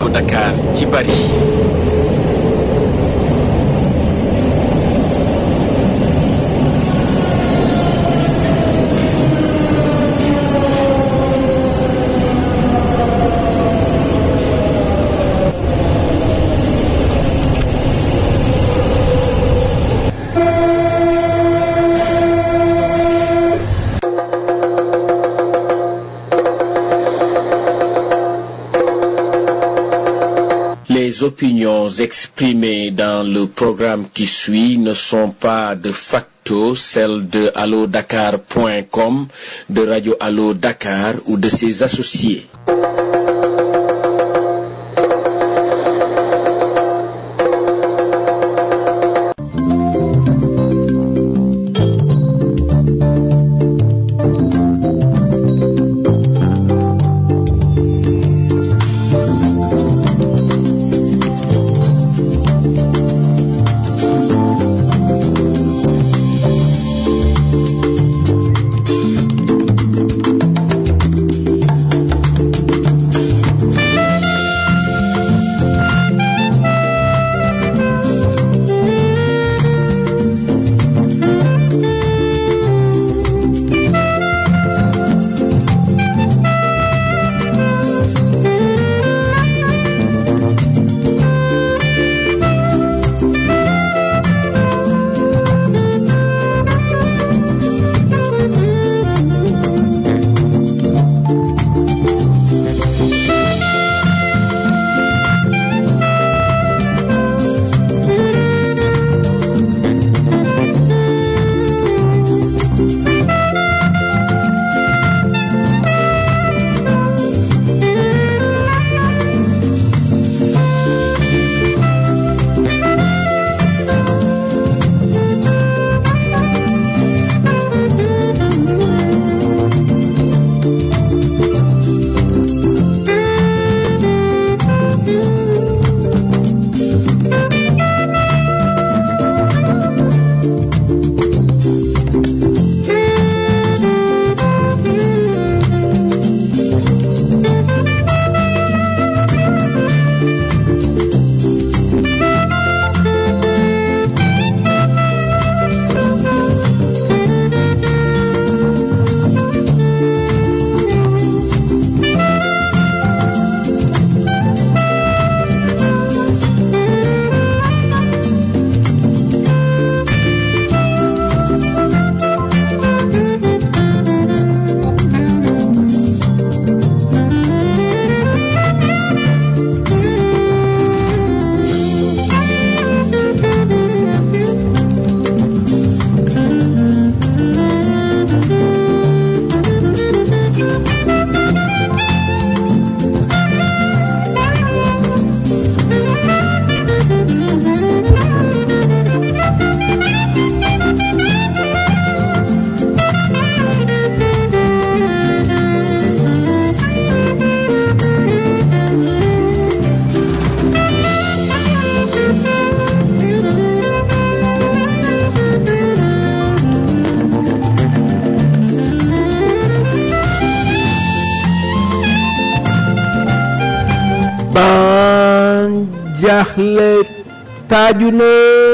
Dakar ci bari Les opinions exprimées dans le programme qui suit ne sont pas de facto celles de allodakar.com, de Radio Allo Dakar ou de ses associés. ban jaaxle taaju na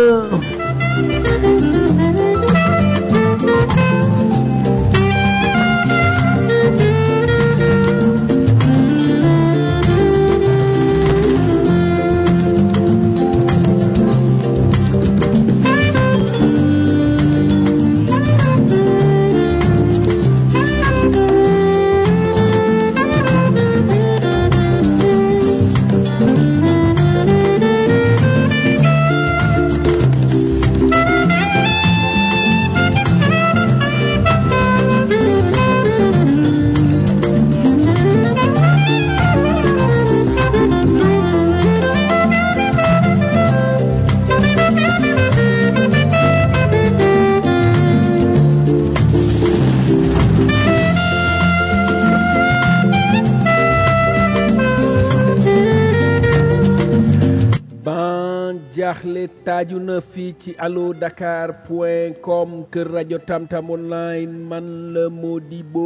ban jaaxle taaju na fii ci allo dakar point com kër rajo tamtam online man la Modibo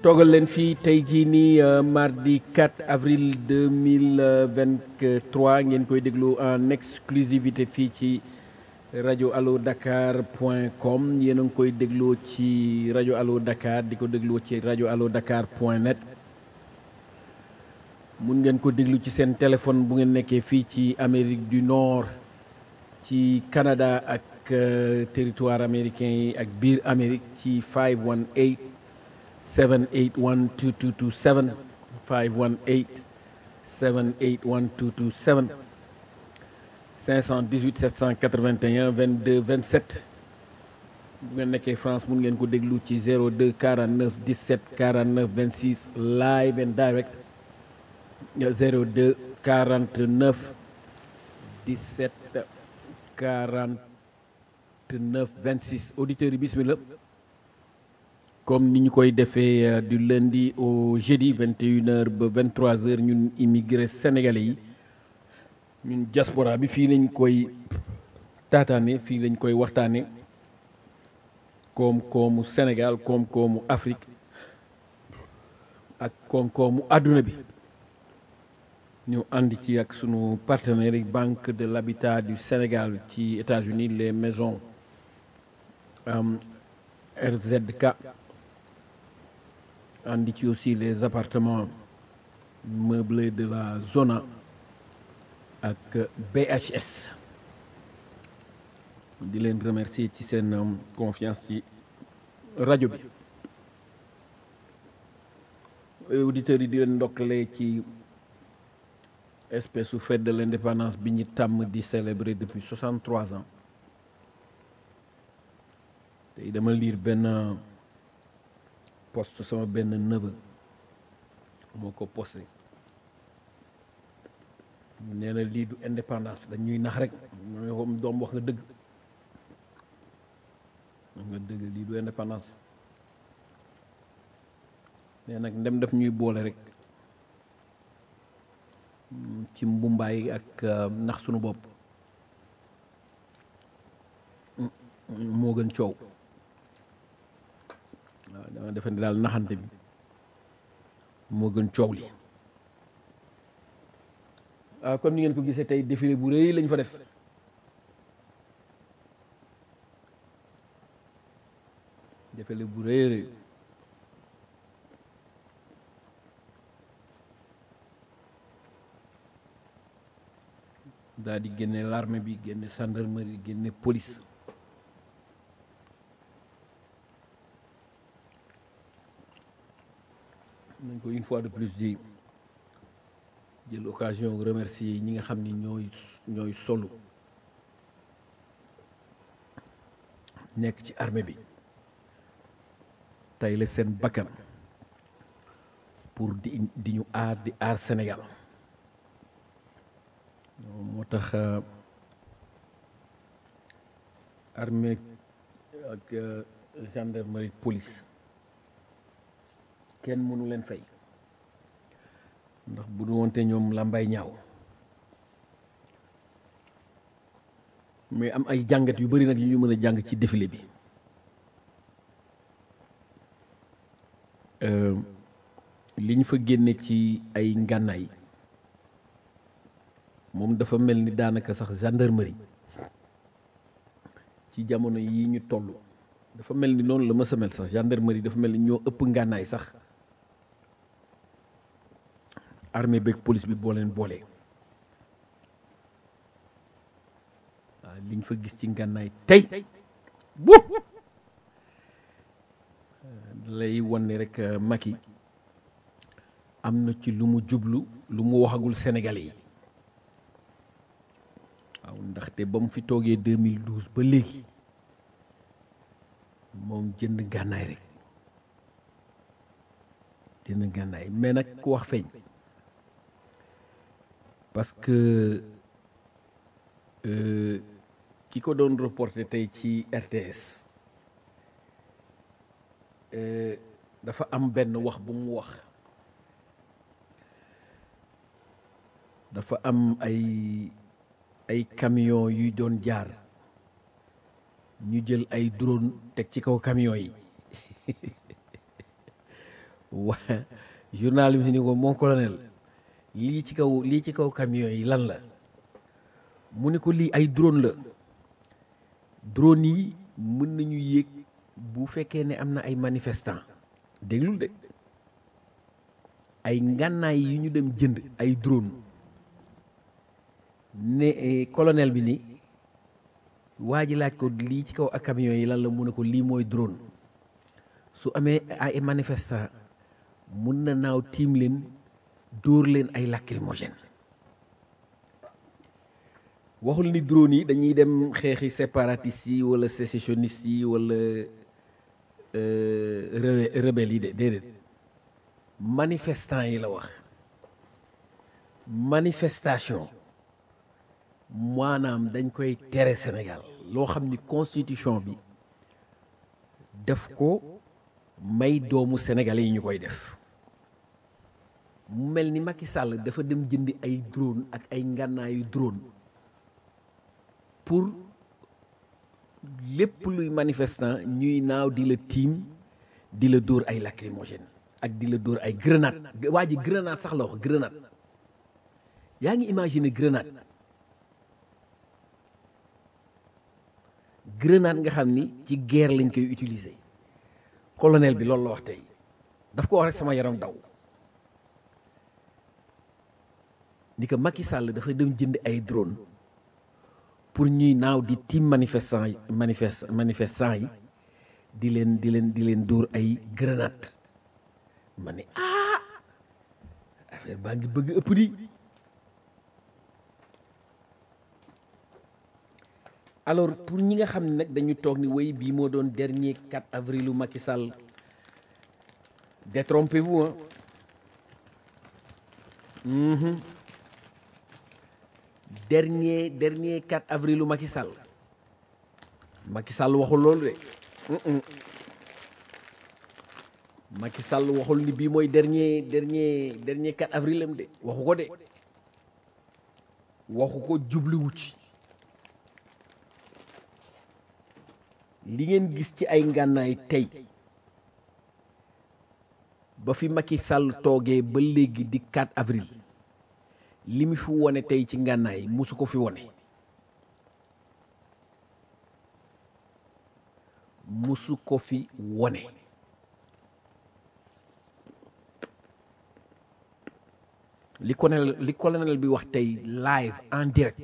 toogal leen fii tey jii nii mardi 4 avril 2023 ngeen koy déglu en exclusivité fii ci rajo allo dakar point com yéen a ngi koy dégloo ci rajo allo dakar di ko dégloo ci rajo allo dakar point net mun ngeen ko déglu ci seen téléphone bu ngeen nekkee fii ci Amérique du Nord ci Canada ak territoire américain yi ak biir Amérique ci 518 781 2227 518 781 2227 518 781 22 27 bu ngeen nekkee France mun ngeen ko déglu ci 02 49 17 49 26 live and direct 02 49 17 49 26 auditeurs yi bismillah comme ni ñu koy defee du lundi au jeudi 21h ba 23h ñun immigré sénégalais yi ñun diaspora bi fii lañ koy taataane fii lañ koy waxtaane koom-koomu Sénégal koom-koomu Afrique ak koom-koomu àdduna bi ñu ànd ci ak sunu partenaire banque de l'habitat du Sénégal ci États-Unis les maisons RZK ànd ci aussi les appartements meublés de la zona ak BHS di leen remercier ci seen confiance ci rajo bi auditeurs yi di leen ndokkale ci espèce su fête de l'indépendance bi ñu tàmm di célébrer depuis 63 ans tey dama lire benn post sama benn neveu moo ko posté nee na lii du indépendance dañuy nax rek mo doom wax nga dëgg wax nga dëgg lii du indépendance nee nag ndem daf ñuy boole rek ci mbumbaay ak nax sunu bopp moo gën coow waaw dama defe ne daal naxante bi moo gën coow li waaw comme ni ngeen ko gisee tey défilé bu rëy lañ fa def défilé bu rëy rëy daal di génne l'armée bi génne gendarmerie génne police nañ ko une fois de plus di jël occasion remercier ñi nga xam ni ñooy ñooy solu nekk ci armée bi tey la seen bakkan pour di di ñu aar di aar Sénégal moo tax armée ak gendarmerie police kenn mënu leen fay ndax bu du wonte ñoom làmbay ñaaw mais am ay jàngat yu bari nag yu ñu mën a jàng ci défilé bi li ñu fa génne ci ay ngànnaay moom dafa mel ni daanaka sax gendarmerie ci jamono yi ñu toll dafa mel ni noonu la ma sa mel sax gendarmerie dafa mel ni ñoo ëpp ngànnaay sax armée beeg police bi boo leen boolee waaw liñ fa gis ci ngànnaay tey bu lay wan ne rek Macky am na ci lu mu jublu lu mu waxagul Sénégalais yi waaw ndaxte ba mu fi toogee 2012 ba léegi moom jënd gànnaay rek jënd gànnaay mais nag ku wax feeñ parce que ki ko doon reporté tey ci RTS dafa am benn wax bu mu wax dafa am ay ay camion yuy doon jaar ñu jël ay drone teg ci kaw camion yi wa journal bi ni ko mon colonel lii ci kaw lii ci kaw camion yi lan la mu ne ko lii ay drone la drone yi mën nañu yéeg bu fekkee ne am na ay manifestant déglul de ay ngànnaay yi ñu dem jënd ay drone ne colonel bi ni waa ji laaj ko lii ci kaw ak camion yi lan la mu ne ko lii mooy drone su amee ay manifestant mun na naaw tiim leen dóor leen ay lacrymogène waxul ni drone yi dañuy dem xeexi séparatistes yi wala sécessionnistes yi wala rebelles yi de déedéet manifestant yi la wax manifestation maanaam dañ koy tere Sénégal loo xam ni constitution bi def ko may doomu sénégalais yi ñu koy def mu mel ni Macky Sall dafa dem jëndi ay drone ak ay ngànnaayu drone pour lépp luy manifestant ñuy naaw di la tiim di la dóor ay lacrymogène ak di la dóor ay grenade waa ji grenade sax la wax grenade yaa ngi imaginer grenade grenade nga xam ni ci guerre lañ koy utiliser colonel bi loolu la wax tey daf ko wax rek sama yaram daw ni ko Macky Sall dafa dem jënd ay drone pour ñuy naaw di tiim manifestant yi manifest manifestant yi di leen di leen di leen dóor ay grenade ma ne ah affaire baa ngi bëgg ëpp di alors pour ñi nga xam ne nag dañu toog ni way bii moo doon dernier 4 avril u Macky Sall détrompez-vous hein mmh. dernier dernier 4 avril u Macky Sall Macky Sall waxul loolu de mmh. Macky Sall waxul ni bii mooy dernier dernier dernier 4 avril am de waxu ko de waxu ko jubluwu ci li ngeen gis ci ay ngànnaay tey ba fi Macky Sall toogee ba léegi di 4 avril li mu fi wone tey ci ngànnaay musu ko fi wone musu ko fi wone li colonel li colonel bi wax tey live en direct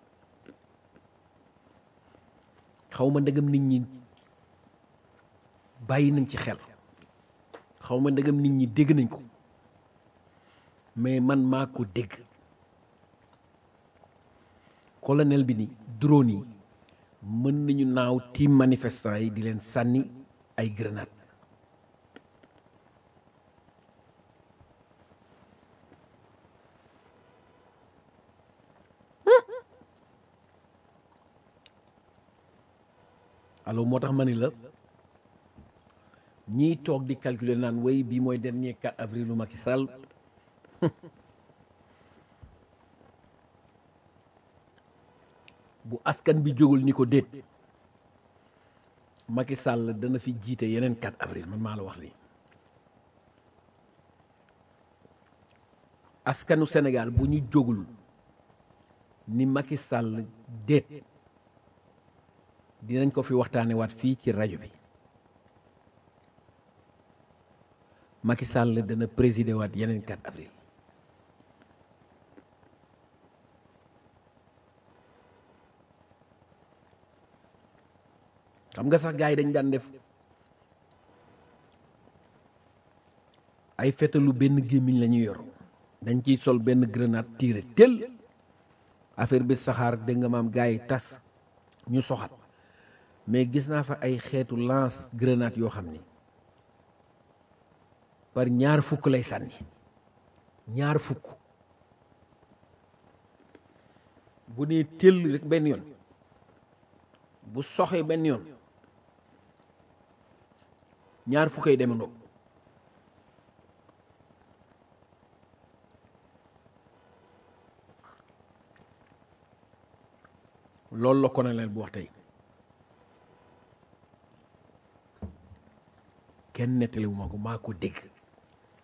xaw ma ndegam nit ñi bàyyi nañ ci xel xaw ma ndegam nit ñi dégg nañ ko mais man maa ko dégg colonel bi ni drone yi mën nañu naaw tiim manifestant yi di leen sànni ay grenade alors moo tax ma ni la ñiy toog di calculer naan way bii mooy dernier 4 avril u Macky Sall bu askan bi jógul ni ko déet Macky Sall dana fi jiite yeneen 4 avril man maa la wax lii askanu Sénégal bu ñu jógul ni Macky Sall déet dinañ ko fi waxtaane waat fii ci rajo bi Macky Sall dana présider waat yeneen 4 avril xam nga sax gars yi dañ daan def ay fetalu benn gémmiñ la ñuy yor dañ ciy sol benn grenade tiré tel affaire bi saxaar dégg nga maam gars yi tas ñu soxat mais gis naa fa ay xeetu lance grenade yoo xam ni par ñaar fukk lay sànni ñaar fukk bu nee tëll rek benn yoon bu soxee benn yoon ñaar fukkay demandoo loolu la colonel bu wax tey kenn nettaliwu ma ko maa ko dégg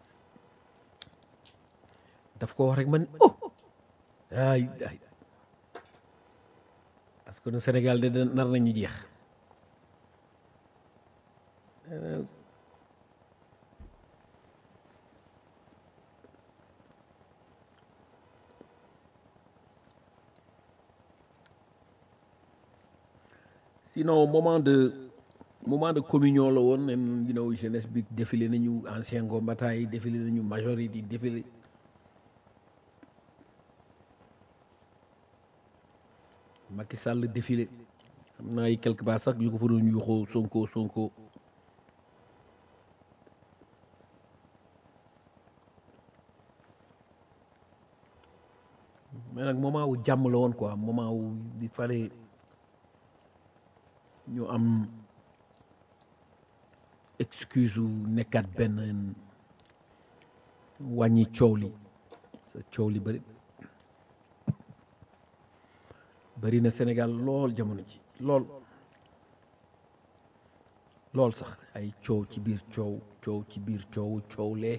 daf ko wax rek man oh ay ay parce que nu Sénégal de nar nañu jeex sinon moment de moment de communion la woon nen you know jeunesse bi défilé nañu ancien combattant yi défilé nañu major yi di défilé Macky Sall défilé xam naa ay quelque part sax yu ko fa doon yuuxoo Sonko Sonko mais nag moment wu jàmm la woon quoi moment wu di fale ñu am excuse u nekkaat benn wàññi coow li sa coow li bëri bëri na Sénégal lool jamono ji lool lool sax ay coow ci biir coow coow ci biir coow coow lee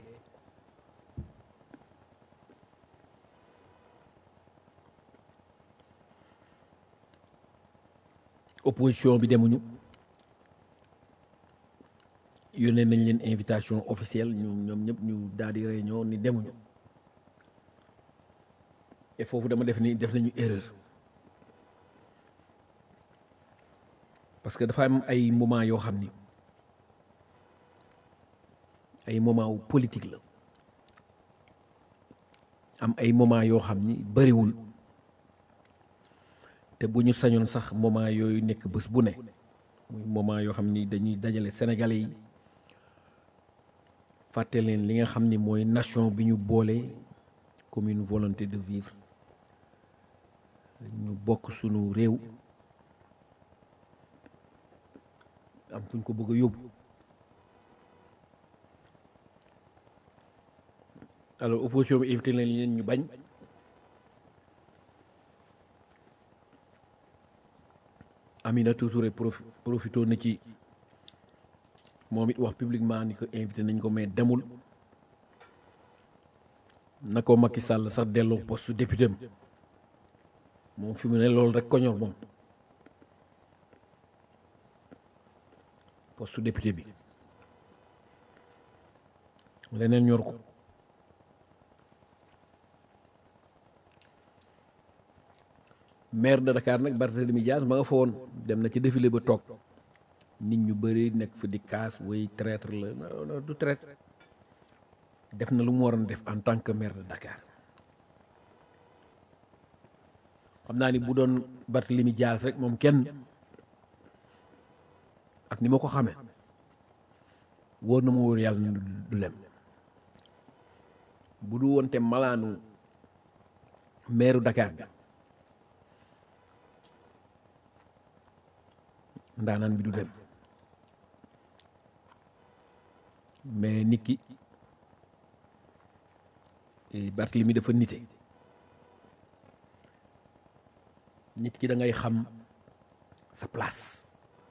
opposition bi demuñu yónnee nañ leen invitation officielle ñu ñoom ñëpp ñu daal di réunion ni demuñu et foofu dama def ni def nañu erreur parce que dafa am ay moment yoo xam ni ay moment wu politique la am ay moment yoo xam ni bëriwul te bu ñu sañoon sax moment yooyu nekk bés bu ne muy moment yoo xam ni dañuy dajale sénégalais yi fàtte leen li nga xam ni mooy nation bi ñu boole comme une volonté de vivre ñu bokk sunu réew am fu ñu ko bëgg a yóbbu alors opposition bi invité leen leen ñu bañ Aminata Touré profi profito na ci moom it wax publiquement ni ko invité nañ ko mais demul na ko Macky Sall sax delloo poste député am moom fi mu ne loolu rek ko ñor moom poste député bi leneen ñor ko maire de Dakar nag Barthélemy Dias ma nga fa woon dem na ci défilé ba toog nit ñu bëri nekk fi di kaas way traître la non non du traître def na lu mu waroon def en tant que maire de Dakar xam naa ni bu doon Barthélemy Dias rek moom kenn ak ni ma ko xamee wóor na ma wóor yàlla ni du lem bu du woon te malaanu maire Dakar bi ndaanaan bi du dem mais nit ki Barthélemy dafa nite nit ki da ngay xam sa place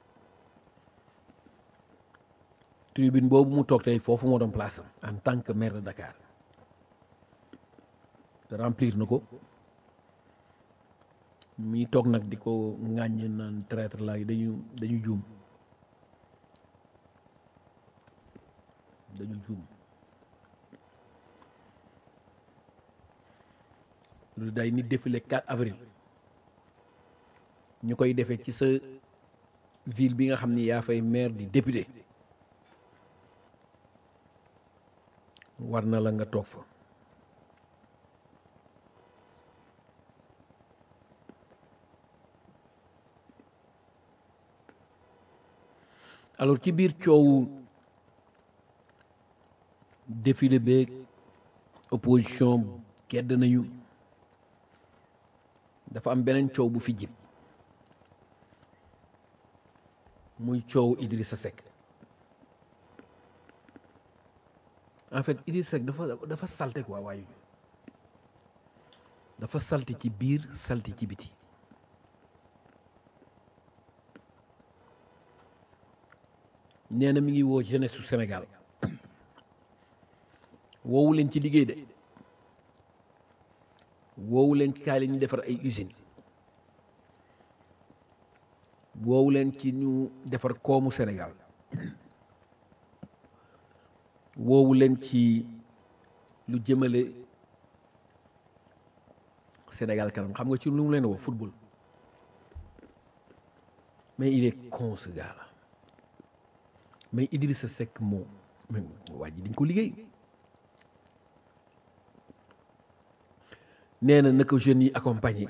tribune boobu mu toog tey foofu moo doon place am en tant que maire de Dakar te remplir na ko mi toog nag di ko ŋàññ naan traître la dañu dañu juum dañu juum lu day nit défilé 4 avril ñu koy defee ci sa ville bi nga xam ni yaa fay maire di député war na la nga toog fa alors ci biir coowu défilé beeg opposition gedd nañu dafa am beneen coow bu fi jib muy coow Idrissa Seck en fait Idrissa Seck dafa dafa salte quoi waaye dafa salte ci biir salte ci biti nee na mi ngi woo jeunesse su Sénégal woowu leen ci liggéey de woowu leen ci kaay la ñu defar ay usines woowu leen ci ñu defar koomu Sénégal woowu leen ci lu jëmale Sénégal kanam xam nga ci lu mu leen woo football mais il est con ce gars là mais Idrissa Seck moom mais waa ji dañ ko liggéey nee na na ko jeunes yi accompagner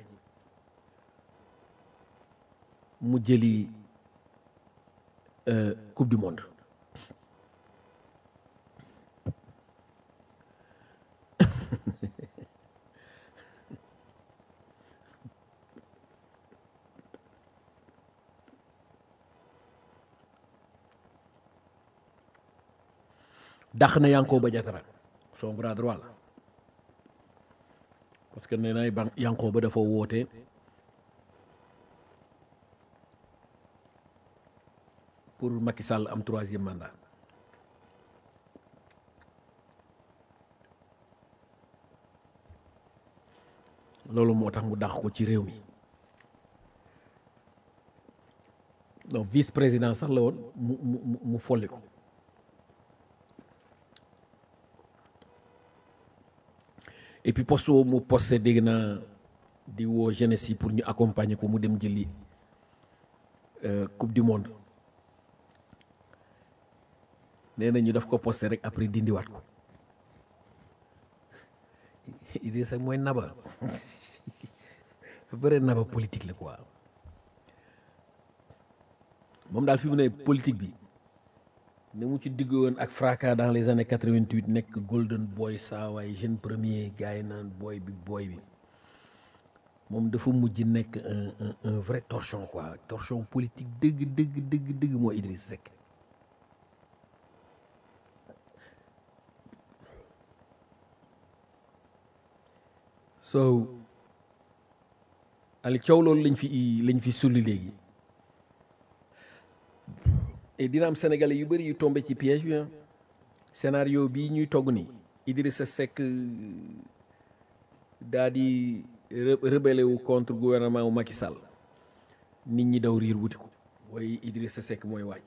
mu jëli coupe du monde dàq na Yankhoba Diattara son bras droit la parce que nee na ban Yankhoba dafa woote pour Macky Sall am troisième mandat loolu moo tax mu dàq ko ci réew mi donc vice président sax la woon mu mu mu folli ko et puis poste mu posté dégg naa di woo jeunesse yi pour ñu accompagner ko mu dem jëli coupe du monde nee na ñu daf ko posté rek après dindiwaat ko Idrissa mooy naba vrai naba politique la quoi moom daal fi mu ne politique bi ne mu ci digg woon ak fracas dans les années 88 nekk golden boy saawaay jeune premier gars yi naan boy bi boy bi moom dafa mujj nekk un un un vrai torchon quoi torchon politique dëgg dëgg dëgg dëgg moo Idriss Seck so ali coow loolu lañ fi lañ fi sulli léegi et dina am sénégalais yu bëri yu tombé ci piège bi scénario bii ñuy togg ni Idrissa Seck daa di rebellé wu contre gouvernement wu Macky Sall nit ñi daw riir wuti ko waaye Idrissa Seck mooy waaj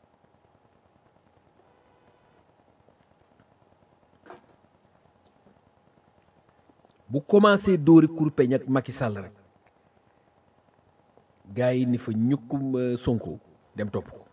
bu commencé dóori kurpeñ ak Macky Sall rek gars yi ni fa ñukkum Sonko dem topp ko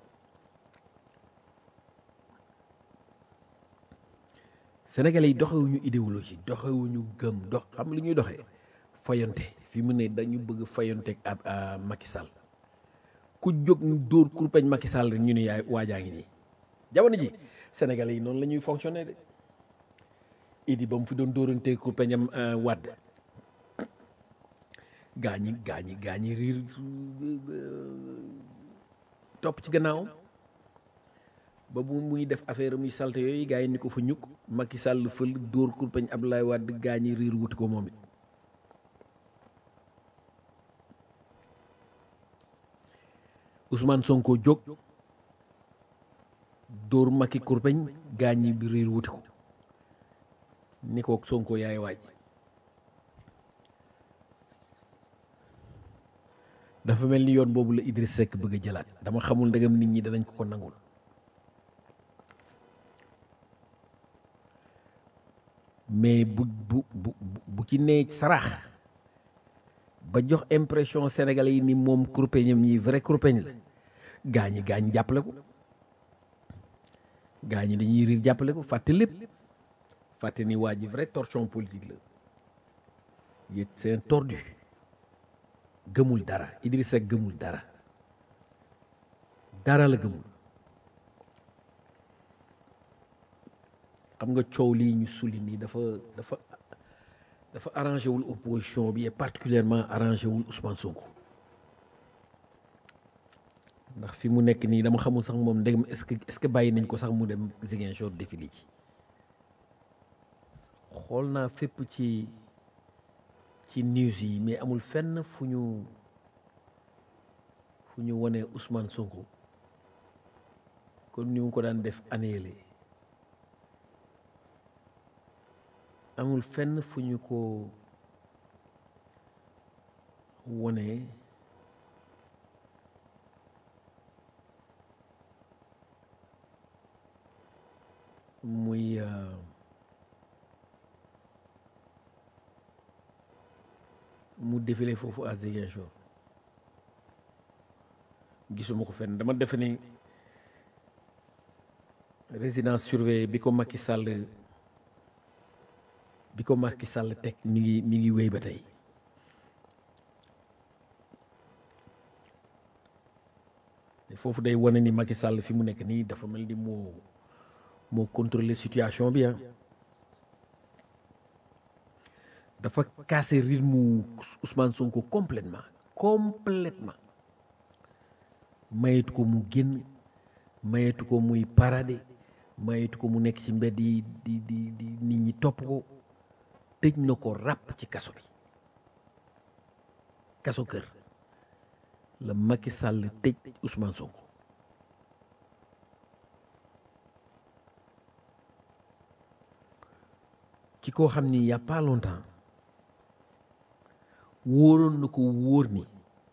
Sénégalais yi doxewuñu idéologie doxewuñu gëm dox xam li ñuy doxee fayonte fi mu ne dañu bëgg fayonte ak Macky Sall ku jóg ñu dóor kurpeñ Macky Sall rek ñu ne yaay waajaa ngi nii jamono ji Sénégalais yi noonu la ñuy fonctionner de idi ba mu fi doon dóorante kurpeñam wàdd gaa ñi gaa ñi gaa ñi riir topp ci gannaawam ba bu muy def affaire muy salte yooyu gaa yi ni ko fa ñukk Macky Sall fël dóor kurpeñ Abdoulaye Wade gaa ñi riir wuti ko moom it Ousmane Sonko jóg dóor Macky kurpeñ gaa ñi bi riir wuti ko ni ko Sonko yaay waaj dafa mel ni yoon boobu la Idriss Seck bëgg a jëlaat dama xamul ndegam nit ñi danañ ko ko nangul mais bu bu bu bu ci nee sarax ba jox impression sénégalais yi ni moom kurpeñam ñi vrai kurpeñ la gaa ñi gaa ñi jàppale ko gaa ñi dañuy riir jàppale ko fàtte lépp fàtte ni waa ji vrai torchon politique la yét c'est un tordu gëmul dara Idriss Seck gëmul dara dara la gëmul xam nga coow lii ñu sulli nii dafa dafa dafa arrangé wul opposition bi et particulièrement arrangé wul Ousmane Sonko ndax fi mu nekk nii dama xamul sax moom ndegam est-ce que est-ce que bàyyi nañ ko sax mu dem Ziguinchor défilé ci xool naa fépp ci ci news yi mais amul fenn fu ñu fu ñu wone Ousmane Sonko kon ni mu ko daan def année amul fenn fu ñu ko wone muy euh, mu défilé foofu à Ziguinchor gisuma ko fenn dama defe ni résidence surveillée bi ko Macky Sall bi ko Macky Sall teg mi ngi mi ngi wéy ba tey te foofu day wane ni Macky Sall fi mu nekk nii dafa mel ni moo moo contrôler situation bi ah dafa casser rythme Ousmane Sonko complètement complètement mayetu ko mu génn mayetu ko muy parade mayetu ko mu nekk ci mbedd yi di di di nit ñi topp ko tëj na ko ràpp ci kaso bi kaso kër la Macky Sall tëj Ousmane Sonko ci koo xam ni y a pas longtemps wóoroon na ko wóor ni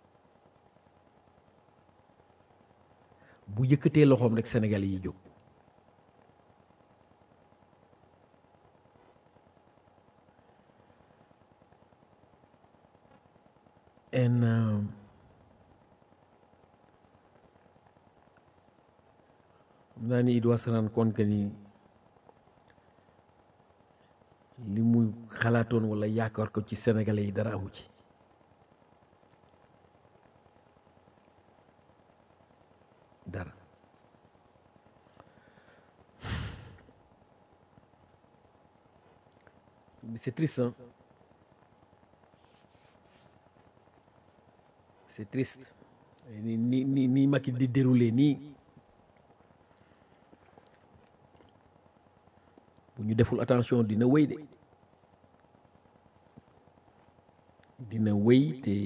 bu yëkkatee loxoom rek Sénégal yi jóg en euh, xam naa ni il doit se rendre compte que ni li muy xalaatoon wala yaakaar ko ci sénégalais yi dara amu ci dara c'est triste hein c'est triste ni ni ni ni Macky di dérouler nii bu ñu deful attention dina wéy de dina wéy te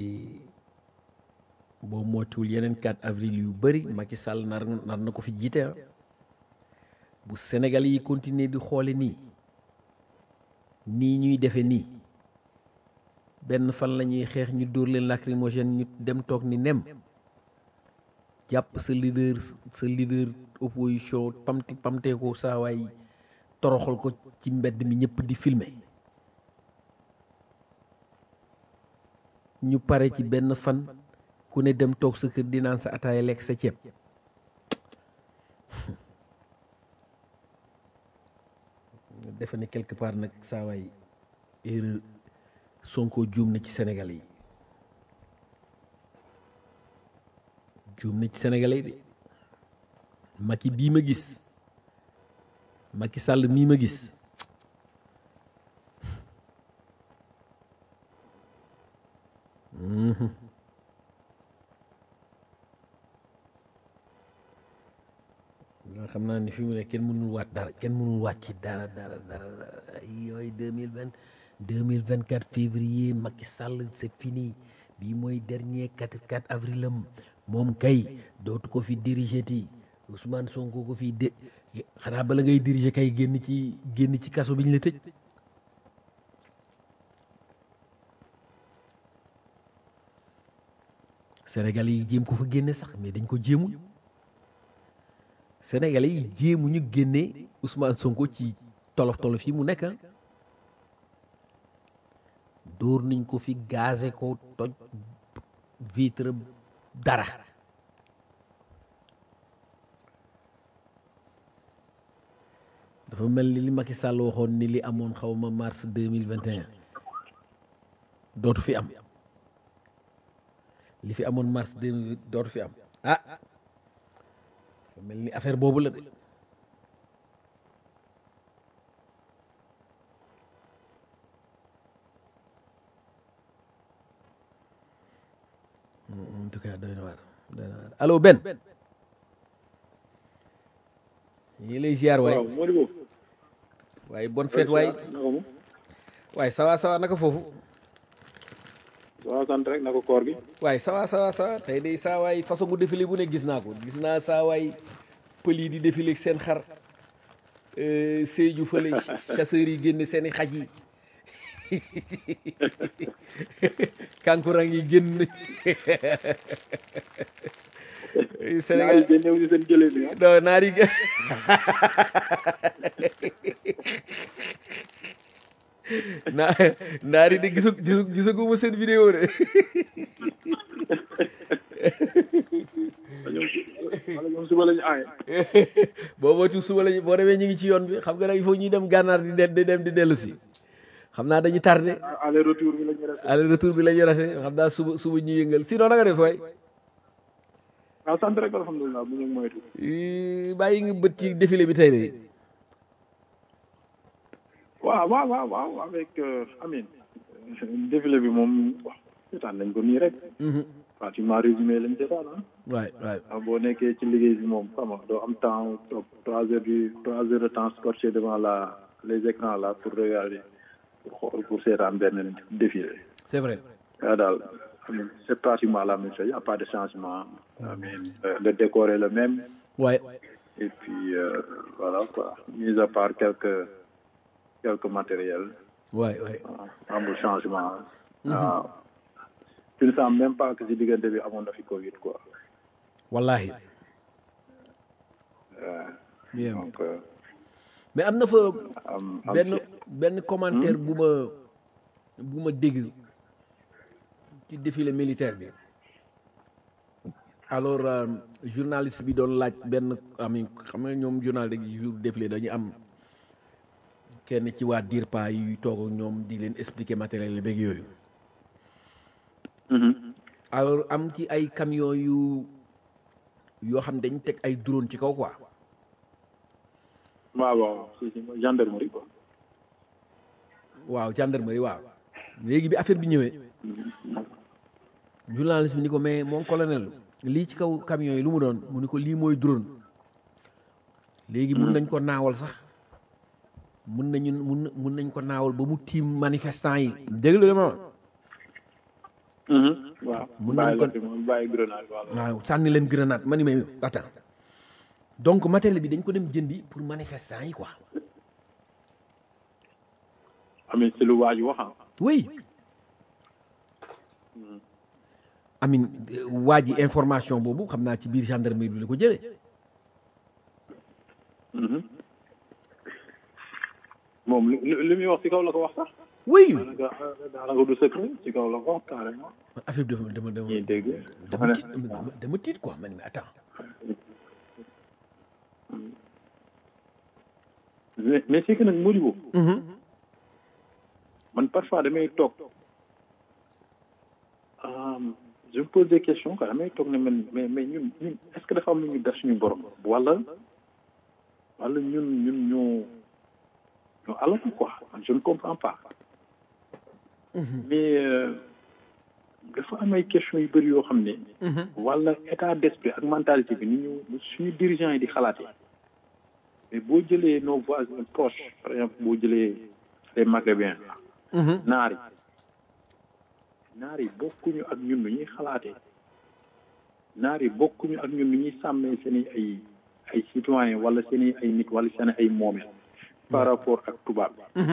boo moytuwul yeneen 4 avril yu bëri Macky Sall nar nar na ko fi jiite ah bu Sénégal yi continuer di xoole nii nii ñuy defe nii benn fan la ñuy xeex ñu dóor leen lacrymogène ñu dem toog ni nem jàpp sa leader sa leader opposition pamti pamtee ko saa waay toroxal ko ci mbedd mi ñëpp di filmer ñu pare ci benn fan ku ne dem toog sa kër di naan sa ataaya lekk sa ceeb defe ne quelque part nag saa waay erreur Sonko juum na ci Sénégal yi juum na ci Sénégal yi de Macky bii ma gis Macky Sall mii ma gis nga xam naa ni fi mu ne kenn mënul waat dara kenn mënul waat ci dara dara dara dara yooyu deux mille vingt deux mille vingt quatre février Macky Sall c'est fini bii mooy dernier quatre quatre avril am moom kay dootu ko fi diriger ti Ousmane Sonko ko fi de xanaa bala ngay diriger kay génn ci génn ci kaso bi ñu la tëj Sénégal yi jéem ko fa génne sax mais dañ ko jéemul Sénégalais yi jéemuñu génne Ousmane Sonko ci tolof tolof yi mu nekk dóor nañ ko fi gazé ko toj vitre dara dafa mel ni li Macky Sall waxoon ni li amoon xaw ma mars deux mille vingt et un dootu fi am li fi amoon mars deux mille dootu fi am ah dafa mel ni affaire boobu la de en tout cas doy na waar doy na waar allo Ben ñu ngi lay ziar waay waaw Modibo waaye bonne fête waay naka mu waaye sawa sawa naka foofu waaw sant rek naka koor gi waaye sawa sawa sawa tey day saa waay façon gu défilé bu ne gis naa ko gis naa saa waay pël yi di défilé seen xar Sédhiou fële chasseurs yi génne seen i xaj yi kankurang yi génn naa Sénégal yi génnew si seen jëlee bi ah non naar yi naa naar yi de gisu gisu gisaguma seen vidéo de ñoom wala ñoom suba lañu aaye boo moytu suba lañu boo demee ñu ngi ci yoon bi xam nga nag il faut ñuy dem gànnaar di de- di dem di dellu si xam naa dañuy tardé aller retour bi la ñu resté aller retour bi la ñu rate xam naa suba suba ñu yëngal sinon na nga def waay waaw sant rek alhamdulilah bu ñu moytu Ii, bàyyi nga bët ci défilé bi tey de waaw waaw waaw waaw avec euh, Amine défilé bi moom wax seetaan nañ ko nii rek pratiquement résumé lañ seetaan ah waay waay waaw boo nekkee ci liggéey bi moom xam nga doo am temps toog trois heures du trois heures de temps scotché devant la les écrans là pour regarder pour xool pour seetaan benn défilé c'est vrai waaw daal Amine c'est pratiquement la même chose y a pas de changement Amine euh, le décor est le même waay et puis euh, voilà quoi mis à part quelques quelques matériels waay waay ah, amul changement waaw tu ne sens même pas que si diggante bi amoon na fi Covid quoi wallahi Euh, bien donc euh, mais am na fa am am benn benn commentaire bu ma bu ma dégg ci défilé militaire bi alors euh, journaliste bi doon laaj benn ami xam nga ñoom journal de jour défilé dañu am kenn ci waa DIRPA yuy toog ak ñoom di leen expliquer matériel beeg yooyu Mhm. alors am ci ay camion yu yoo xam dañ teg ay drone ci kaw quoi waaw waaw si si gendarmerie quoi waaw gendarmerie waaw léegi bi affaire bi ñëwee journaliste bi ni ko mais mon colonel lii ci kaw camion yi lu mu doon mu ni ko lii mooy drone léegi mun nañ ko naawal sax mun nañu mun mun nañ ko naawal ba mu tiim manifestant yi dégg lu ma wax waaw Mun bàyyi nañ ko- la fi moom bàyyi grenade waaw waaw sànni leen grenade ma ni may attends donc matériel bi dañ ko dem jëndi pour manifestant yi quoi Amine c'est lu waaju wax ah oui amin waa ji information boobu xam naa ci biir gendarmerie bi la ko jëlee Mhm. moom li li li muy wax ci kaw la ko wax sax oui daanaka daanaka du secret ci kaw la ko wax carrément affaire bi dama dama dama ñuy dégg dama tiit dama dama tiit quoi man mais attends mais mais c'est que nag Modibo man parfois damay toog euh, je me pose des questions quoi damay toog ne man mais mais ñun ñun est-ce que dafa am lu ñu def suñu borom wala wala ñun ñun ñoo ñoo alatu quoi man je ne comprends pas mais euh, dafa am ay questions yu bëri yoo xam ne wala état d'esprit ak mentalité bi ni ñu suñu dirigeants yi di xalaatee mais boo jëlee nos voisins proches par exemple boo jëlee les maghrébins naar yi naar yi bokkuñu ak ñun nu ñuy xalaatee naar yi bokkuñu ak ñun nu ñuy sàmmee seen i ay ay citoyens wala seen i ay nit wala seen ay moomeel par rapport ak tubaab bi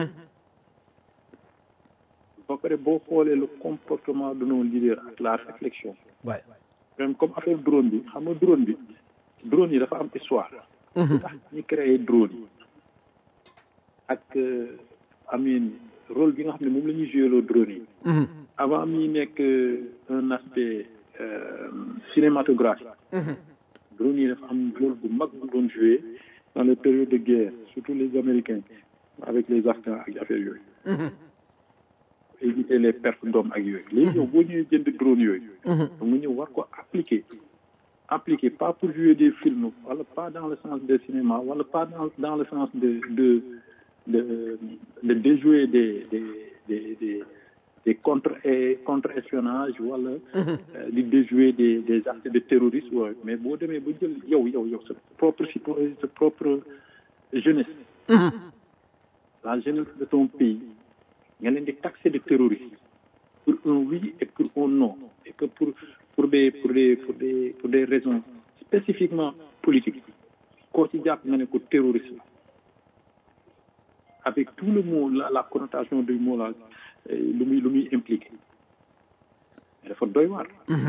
ba pare boo xoolee le comportement de nos leaders ak la réflexion waay même comme affaire drone bi xam nga drone bi drone yi dafa am histoire lu tax ñu créé drone yi ak euh, amin rôle bi nga xam ne moom la ñuy joué loo drone yi avant mi nekk euh, un aspect euh, cinématographique drone yi dafa am rôle bu mag bu doon joué dans les périodes de guerre surtout les américains avec les afghans ak affaire yooyu éviter les pertes d'hommes ak yooyu léegi yow boo ñëwee jënd drone yooyu donc nga ñëw war ko appliquer appliquer pas pour jouer des films wala pas dans le sens de cinéma wala pas dans dans le sens de de de de déjouer des des des des des contre contre espionnage wala euh, di déjouer des des actes de terrorisme ouais. mais boo demee ba jël yow yow yow sa propre citoyen sa propre jeunesse la jeunesse de ton pays nga leen di taxer de terroriste pour un oui et pour un non et que pour pour des pour des pour des pour des raisons spécifiquement politiques koo ci jàpp nga ne ko terroriste la avec tout le mot la, la connotation du mot là lu muy lu muy impliqué dafa doy waar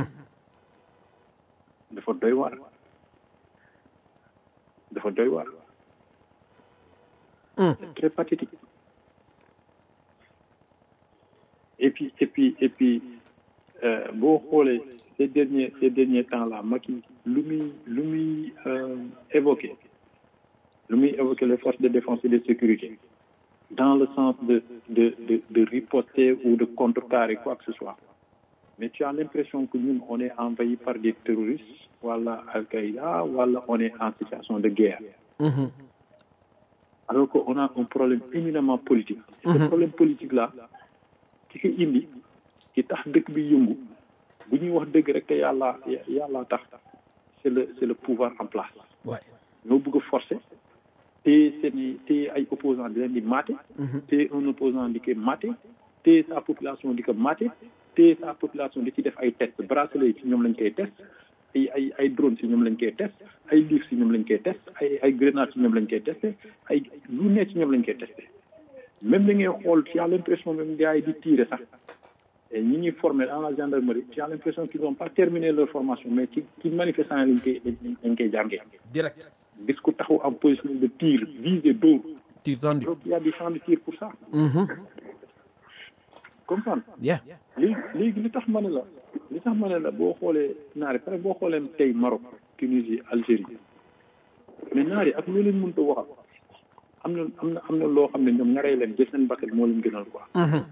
dafa doy waar dafa doy waar c'est très pathétique et puis et puis et puis boo xoolee ces derniers ces derniers temps là Macky lu muy lu muy évoqué lu muy évoqué les forces de défense et de sécurité dans le sens de de de de riposter ou de contrecarrer quoi que ce soit mais tu as l'impression que ñun on est envahi par des terroristes wala Al-Qaïda wala on est en situation de guerre alors qu'on a un problème éminemment politique et ce problème politique là ki ko indi ki tax dëkk bi yëngu bu ñuy wax dëgg rek te yàlla yàlla tax c'est le c'est le pouvoir en place ñoo bëgg a forcer te seeni te ay opposant di leen di maté te un opposant di ko maté te sa population di ko maté te sa population di ci def ay test bracelet ci ñoom lañ koy test ay ay ay drone si ñoom lañ koy test ay livre si ñoom lañ koy test ay ay grenade si ñoom lañ koy testé ay lu ne ci ñoom lañ koy testé même da ngay xool tu as l'impression même gars yi di tirer sax ñi ñuy formé dans la gendarmerie tu as l'impression qu'ils n'ont pas terminé leur formation mais ci ci manifestant lañ koy lañ koy jàngee direct gis ko taxaw en position de tir visé dóor tir tendu donc il y a des champs de tir pour ça comprendre yeah léegi léegi li tax ma ne la li tax ma ne la boo xoolee naari pare boo xoolee tey Maroc Tunisie Algérie mais naari ak loo leen mënta waxal am na am na am na loo xam ne ñoom ñaree leen jël seen bakkan moo leen gënal quoi waaw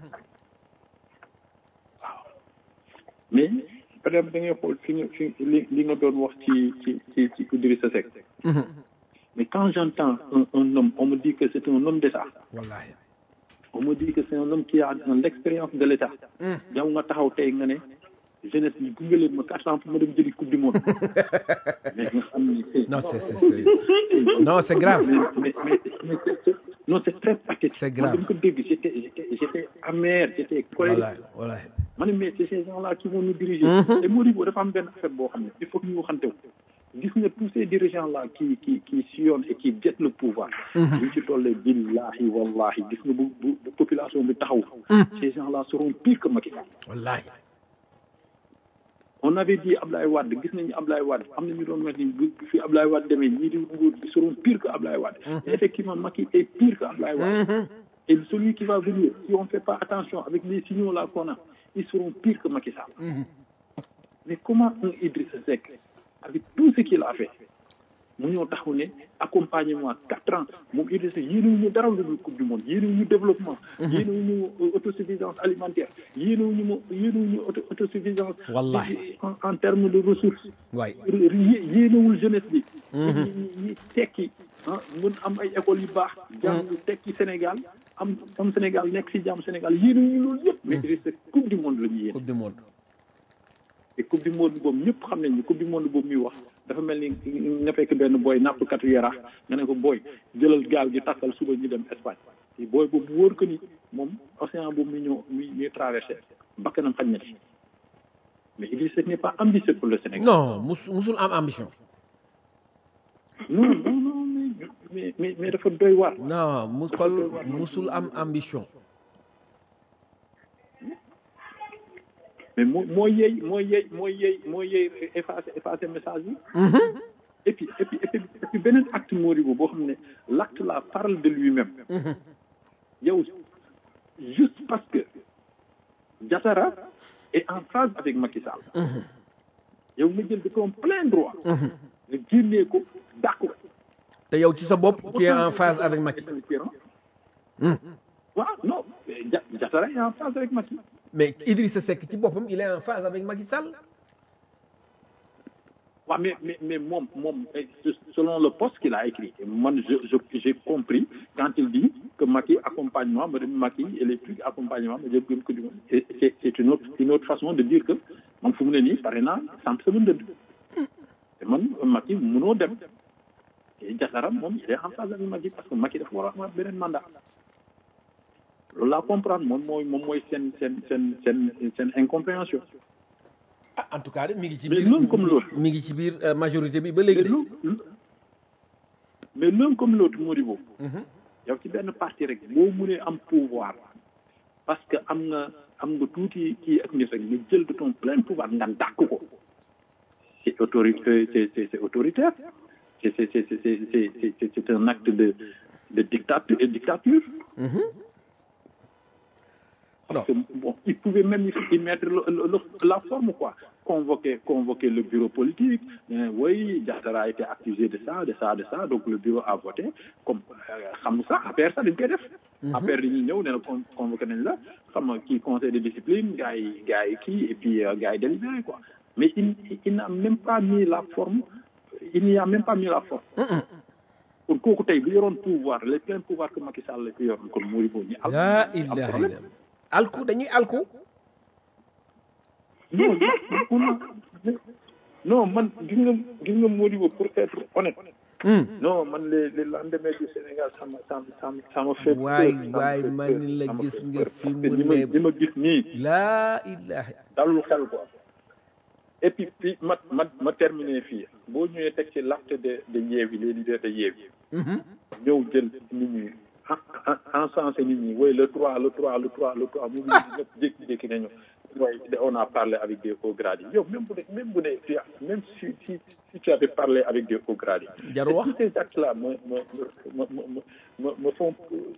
mais par exemple da ngay xool fi nga fi li li nga doon wax ci ci ci ci Idrissa Seck mais quand j'entends un un homme on me dit que c'est un homme d'État wallahi on me dit que c'est un homme qui a l'expérience de l'État yow nga taxaw tey nga ne jeunesse bi gunge leen ma quatre ans pour ma dem jëli coupe du monde mais nga xam ni c'est non c'est c'est c'est non c'est grave mais mais mais c'est non c'est très pathétique C'est grave. man dama ko dégg j'étais j'étais j'étais amer j'étais colérique wallahi wallahi ma ne mais c'est ces gens-là qui vont nous diriger et Modibo dafa am benn affaire boo xam ne il faut que ñu waxante wu gis nga tous ces dirigeants-là qui qui qui sillonnent et qui jettent le pouvoir buñ ci tollee billahi wallahi gis nga bu bu bu population bi taxaw ces gens-là seront pires que Macky Sall wallahi on avait dit Ablaye Wade gis nañu Ablaye Wade am na ñu doon wax ni bu fi Ablaye Wade demee ñii di nguur bi seront pires que Ablaye Wade et effectivement Macky est pire que Ablaye Wade et celui qui va venir si on ne fait pas attention avec les signaux là qu'on a ils seront pires que Macky Sall mais comment un Idrissa Seck avec tout ce qu'il a fait mu ñëw taxaw ne accompagnement quatre ans moom Idrissa yéenewuñu dara lu dul coupe du monde yéenewuñu développement yéenewuñu autosuffisance alimentaire yéenewuñu mo yéenewuñu auto autosuffisance Wallahi. en en termes de ressources waay yé- yéenewul jeunesse bi ñi ñi tekki ah mën am ay écoles yu baax jàng tekki Sénégal am am Sénégal nekk si jàmm Sénégal yéenewuñu loolu yëpp mais Idrissa coupe du monde la ñuy yéene coupe du monde te coupe du monde boobu ñëpp xam nañ ni coupe du monde boobu muy wax dafa mel ni nga fekk benn booy nappkatu yaraax nga ne ko booy jëlal gaal gi takkal suba ñu dem Espagne te booy boobu wóor ko ni moom océan boobu muy ñëw muy ñuy traversé bakkanam xañ na ci mais Idrissa Seck n'est pas ambitieux pour le Sénégal. non mus musul am ambition non non non mais mais mais mais dafa doy waar. non mu xol musul am ambition mais moo moo yey moo yey moo yey moo yey effacé effacé message yi. et puis et puis et puis et puis beneen acte Modibo boo xam ne l'acte là parle de lui-même. yow juste parce que Diattara est en phase avec Macky Sall. yow nga jël de ton plein droit. nga génnee ko dàq ko. te yow ci sa bopp tu es en phase avec Macky waaw non mais Dia- Diattara est en phase avec Macky. mais Idrissa Seck ci boppam il est en phase avec Macky Sall waaw mais mais mais moom moom eh, selon le poste qu'il a écrit man je je j'ai compris quand il dit que Macky accompagnement ma dem Macky et les trucs accompagnement ma jëm gën ko di et c'est c'est une autre une autre façon de dire que man fu mu ne nii pare naa samp sama ndënd te man Macky mënoo dem et Diattara moom il est en phase avec Macky parce que Macky dafa war a amaat beneen mandat loolu laa comprendre moom mooy moom mooy seen seen seen seen seen incompréhension ah en tout cas de mi ngi ci Mais biir l'un comme l'autre. mi ngi ci biir euh, majorité bi ba léegi mais de l'un mais l'un comme l'autre Modibo yow ci benn parti rek boo mënee am pouvoir parce que am nga am nga tuuti kii ak nit rek nga jël de ton plein pouvoir nga dàq ko c'est autorité c'est c'est c'est autoritaire c'est c'est c'est c'est c'est c'est c'est un acte de de dictature dictature parce que bon il pouvait même y mettre le, le, le, la forme quoi convoquer convoquer le bureau politique euh, oui Diattara a été accusé de ça de ça de ça donc le bureau a voté comme xam ça affaire ça dañ koy def affaire dañuy ñëw ne la convoqué nañ la xam nga kii conseil de discipline gars yi gars yi kii et puis euh, gars yi délibéré quoi mais il il n'a même pas mis la forme il n'y a même pas mis la forme kon kooku tey bu yoroon pouvoir les pleins pouvoirs que Macky Sall la ko yoroon kon Modibo ñi am laa ilaha illa alku dañuy alku non non man gis nga gis nga Modibo pour être honnête non man les les lendemains du Sénégal ça me ça me ça me ça me fait waay waay man la gis nga fi mu li ma ne li ma gis nii laa ilaha dalul xel quoi et puis puis ma ma ma terminé fii boo ñëwee teg ci l'acte de de Yewwi les leaders de Yewwi ñëw jël nit ñi encensé nit ñi oui le 3 le 3 le 3 le 3 mu ngi ñëpp jékki-jékki nañu mooy on a parlé avec des hauts gradés yow même bu dee même bu dee tu as même si si si tu avais parlé avec des hauts gradés Jarul wax. tous ces actes là me me me me me me font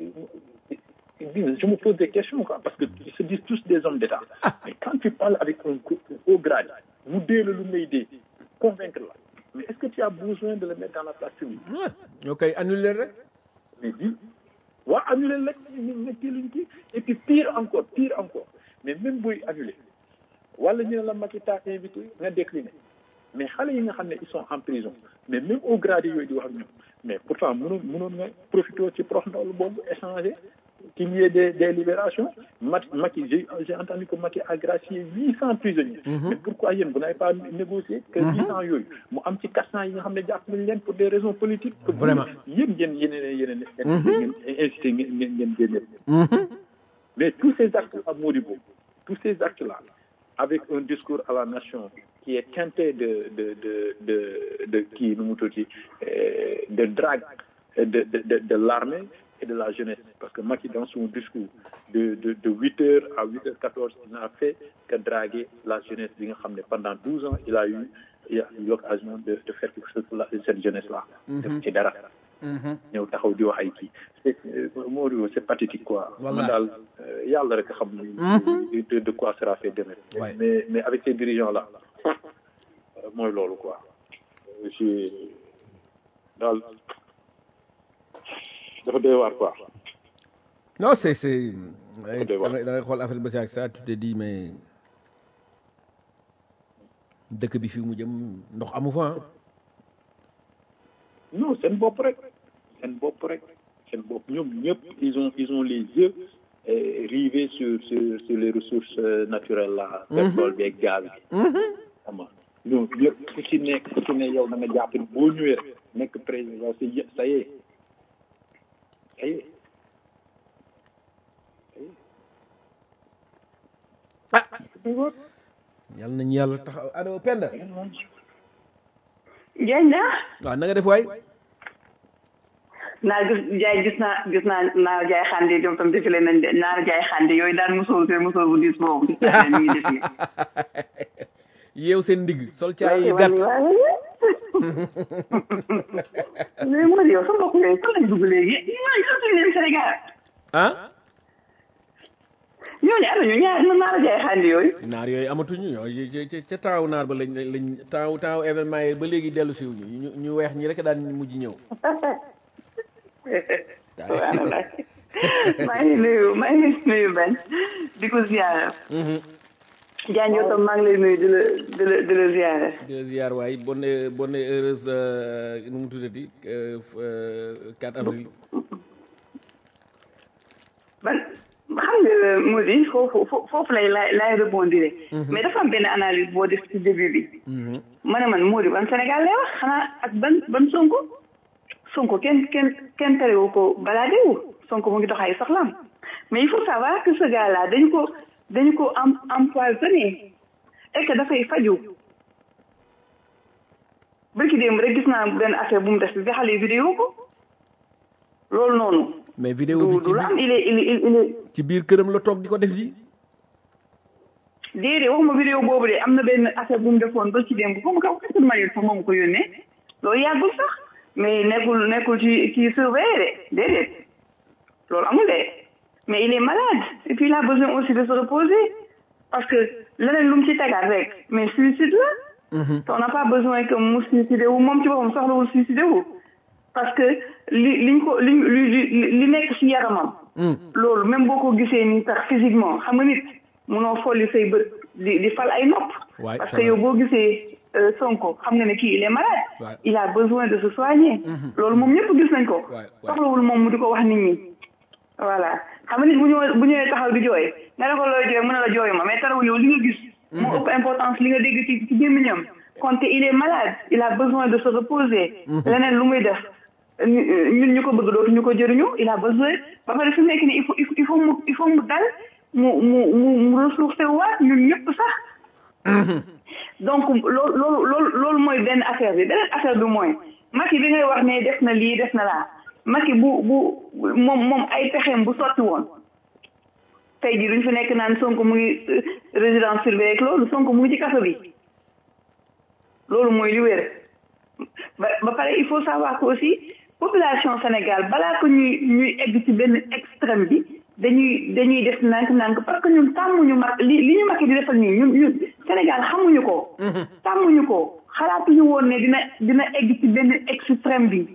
je me pose des questions quoi parce que ils se disent tous des hommes d'État mais quand tu parles avec un haut grade mu dee la lu may dee convaincre la mais est-ce que tu as besoin de le mettre dans la place publique ñoo koy annulé rek mais di waa annulé rek ñu ne kii luñ kii et puis pire encore pire encore mais même booy annulé wala ñu ne la Macky t'a invité nga décliné mais xale yi nga xam ne ils sont en prison mais même au grade yooyu di wax ak ñoom mais pourtant mënoon mënoon nga profité ci prox ndaw boobu échanger qu'il y ait des des libérations Macky Macky j'ai j'ai entendu que Macky a gracié huit cent prisonniers mais pourquoi yéen vous n'avez pas négocié que huit cent yooyu mu am ci quatre cent yi nga xam ne jàpp nañ leen pour des raisons politiques que Vraiment. yéen yéen yeneen yeneen ngeen incité ngeen ngeen ngeen génne mais tous ces actes à Modibo tous ces actes là avec un discours à la nation qui est teinté de de de de de kii nu mu tuuti euh, de drague euh, de de de, de l'armée et de la jeunesse parce que Macky dans son discours de de de huit heures à huit heures quatorze il n'a fait que draguer la jeunesse bi nga xam ne pendant douze ans il a eu il a eu l'occasion de de faire quelque chose pour la cette jeunesse là def ci dara ñëw taxaw di wax ay kii c'est Modibo c'est pathétique quoi man Wallahi. daal euh, yàlla rek a xam ni de de quoi sera fait demain Ouais. mais mais avec ces dirigeants là euh, mooy loolu quoi Euh, je daal dafa doy waar quoi non c'est c'est da doy waar. ngay da ngay xool affaire bi ba si ak ça tu te dis mais dëkk bi fii mu jëm ndox amu fa ah. non seen bopp rek seen bopp rek seen bopp ñoom ñëpp ils ont ils ont les yeux euh, rivés sur sur sur les ressources euh, naturelles là pétrole bi ak gaz bi xam nga ñoom ñëpp ku ci nekk ku ci ne yow da nga jàpp ni boo ñëwee rek nekk président c'est y- ça y est ça y est ah yàlla nañu yàlla taxaw allo Penda Diagne na waaw na nga def waay naa gis jaay gis naa gis naa naa jaay xande ñoom tam défilé nañ de naa jaay xande yooyu daan musóor seen musóor bu diis boobu gis naa leen ñu ngi défilé yeew seen ndigg sol caay yi gàtt mais moo di yow sa mbokk yooyu fan lañ dugg léegi ñooñu sax suñu leen Sénégal ah ñooñu ana ñu ñaar na naa jaay xande yooyu naar yooyu amatuñu ñoo ca- ca ca taawu naar ba lañ lañ taawu taawu événement yi ba léegi dellu siw ñu ñu ñu weex ñi rek daan mujj ñëw subhanallah maa ngi nuyu maa ngi nuyu Ben di ko ziyaara Diagne yow tam maa ngi lay nuyu di la di la di la ziyaara de ziar waay bonne bonne heureuse euh, nu mu tuddati euh, f- euh, 4 avril man xam nga Mody foofu foofu foofu lay lay lay rebondir mais dafa am benn analyse boo def ci début bi ma ne man Mody ban Sénégal lay wax xanaa ak ban ban Sonko Sonko kenn kenn kenn terewu ko balade wu Sonko mu ngi dox ay soxlaam mais il faut savoir que ce gars là dañu ko dañu ko am empoisonné et que dafay faju bërki démb rek gis naa benn affaire bu mu def bi xale yi vidéo ko loolu noonu mais vidéo bi du ci du la am biir il est il est il est ci biir këram la toog di ko def ji déedéet waxuma vidéo boobu de am na benn affaire bu mu defoon ba ci démb foofu ka xasul ma sax moom ko yónnee loolu yàggul sax mais nekkul nekkul ci ci surveillé de déedéet loolu amul de mais il est malade et puis il a besoin aussi de se reposer parce que leneen lu mu ci tegaat rek mais suicide la on n'a pas besoin que mu suicidé wu moom ci boppam soxlawul suicidé wu parce que li liñ ko li li li li nekk ci yaramam loolu même boo ko gisee nii sax physiquement xam nga nit munoo folli say bët di di fal ay nopp Ouais, parce c'est que yow vrai. boo gisee euh, Sonko xam nga ne kii il est malade Ouais. il a besoin de se soigner loolu moom ñëpp gis nañ ko Ouais, ouais. soxlawul moom mu di ko wax nit ñi voilà xam nga nit bu ñëwee bu ñëwee taxaw di jooy nga ne ko looy jooy mu ne la jooyu ma mais tarawul yow li nga gis moo ëpp importance li nga dégg ci ci gémmiñam konte il est malade il a besoin de se reposer leneen lu muy def ñu- ñun ñu ko bëgg dootu ñu ko jëriñu il a besoin ba pare fi mu nekk nii il faut il faut il faut mu il faut mu dal mu mu mu mu ressourcé waat ñun ñëpp sax donc loolu loolu loolu loolu mooy benn affaire bi beneen affaire bi mooy Macky bi ngay wax ne def na lii def na laa Macky bu bu moom moom ay pexeem bu sotti woon tey jii duñ fi nekk naan Sonko mu ngi euh, résidence surveillée ak loolu Sonko mu ngi ci kaso bi loolu mooy li wér ba ba pare il faut savoir que aussi population Sénégal balaa ko ñuy ñuy egg ci benn extrême bi dañuy dañuy def nànk-nànk parce que ñun tàmmuñu mag li li ñu Macky di defal nii ñun ñun Sénégal xamuñu ko. tàmmuñu ko xalaatuñu woon ne dina dina egg ci benn extrême bi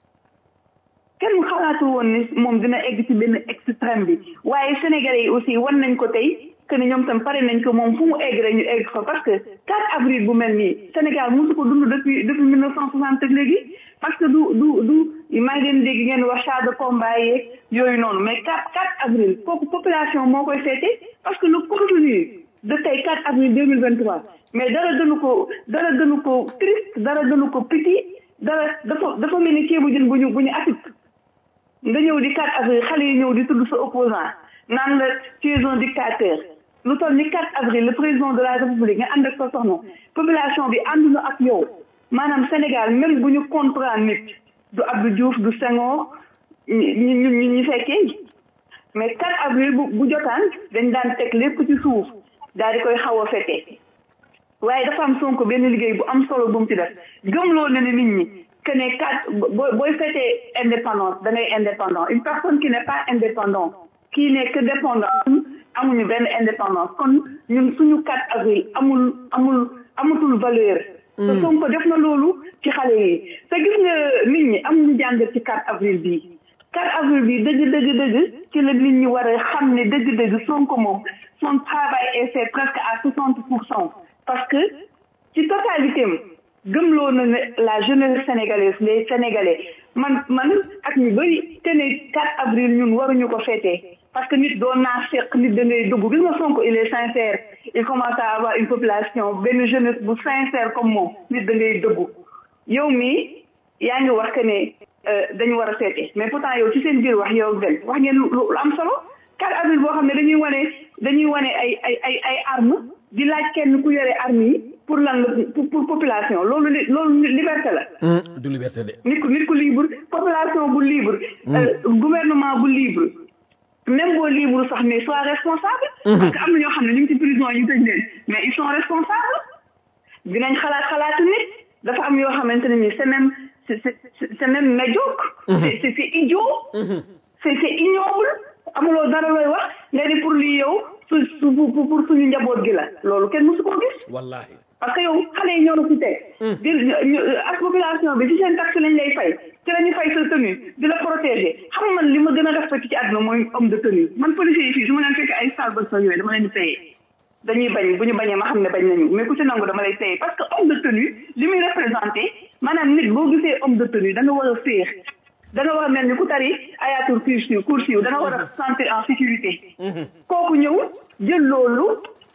kenn xalaatu woon ne moom dina egg ci benn extrême bi waaye Sénégalais yi aussi wan nañ ko tey que ni ñoom tam pare nañ ko moom fu mu egg rek ñu egg fa parce que 4 avril bu mel nii Sénégal mosu ko dund depuis depuis 1960 ak léegi parce que du du du maa ngi leen dégg ngeen wax char de combat yeeg yooyu noonu mais 4 4 avril kooku population moo koy féete parce que le contenu de tey 4 avril 2023 mais dara gënu ko dara gënu ko triste dara gënu ko piti dara dafa dafa mel ni ceebu jën bu ñu bu ñu atit nga ñëw di 4 avril xale yi ñëw di tudd sa opposant naan la tu es un dictateur lu toll ni 4 avril le président de la république nga ànd ak sa soxna population bi ànduñu ak yow maanaam Sénégal même bu ñu contrat nit du Abdou Diouf du Senghor ñi ñi ñi ñi fekkee mais 4 avril bu bu jotaan dañ daan teg lépp ci suuf daal di koy xaw a fete waaye dafa am Sonko benn liggéey bu am solo bu mu ci def gëmloo na ne nit ñi que ne quatre booy booy fêter indépendance da ngay indépendant une personne qui n'est pas indépendant qui n'est que dépendant amuñu benn indépendance kon ñun suñu 4 avril amul amul amatul valeur te Sonko def na loolu ci xale yi te gis nga nit ñi amuñu jàngat ci 4 avril bii 4 avril bi dëgg dëgg dëgg ci la nit ñi war a xam ne dëgg dëgg Sonko moom son travail est fait presque à 60 pour cent parce que ci totalité am gëmloo na ne la jeunesse sénégalaise les sénégalais man man ak ñu bëri te ne 4 avril ñun waruñu ko féetee parce que nit doon naa fekk nit da ngay dugg gis nga Sonko il est sincère il commence à avoir une population benn jeunesse bu sincère comme moom nit da ngay dëggu yow mii yaa ngi wax que ne dañu war a seete mais pourtant yow ci seen biir wax yow benn wax ngeen lu lu am solo 4 avril boo xam ne dañuy wane dañuy wane ay ay ay ay armes di laaj kenn ku yore armes yi pour lan la pour pour population loolu li loolu liberté la. du liberté de. nit ku nit ku libre population bu libre. gouvernement bu libre. même boo libre sax mais soit responsable. parce que am na ñoo xam ne ñu ngi ci prison yi ñu tëj leen mais ils sont responsables. dinañ xalaat xalaatu nit dafa am yoo xamante ne nii c'est même c'est c'est c'est même médiocre. c'est c'est c'est idiot. c'est c'est ignoble amuloo dara looy wax nga di pour lii yow su su pour pour suñu njaboot gi la loolu kenn mësu koo gis. wallahi parce que yow xale yi ñoo la fi teg. di ak population bi ci seen taxe lañ lay fay ci la ñu fay sa tenue di la protéger xam man li ma gën a respecté ci àdduna mooy homme de tenue man policier yi fii su ma leen fekk ay salle ba sa yooyu dama leen di paye dañuy bañ bu ñu bañee ma xam ne bañ nañu mais ku ci nangu dama lay paye parce que homme de tenue li muy représenté maanaam nit boo gisee homme de tenue da nga war a féex da nga war a mel ni ku tari ayatul kursiw kursiw da nga war a sentir en sécurité kooku ñëw jël loolu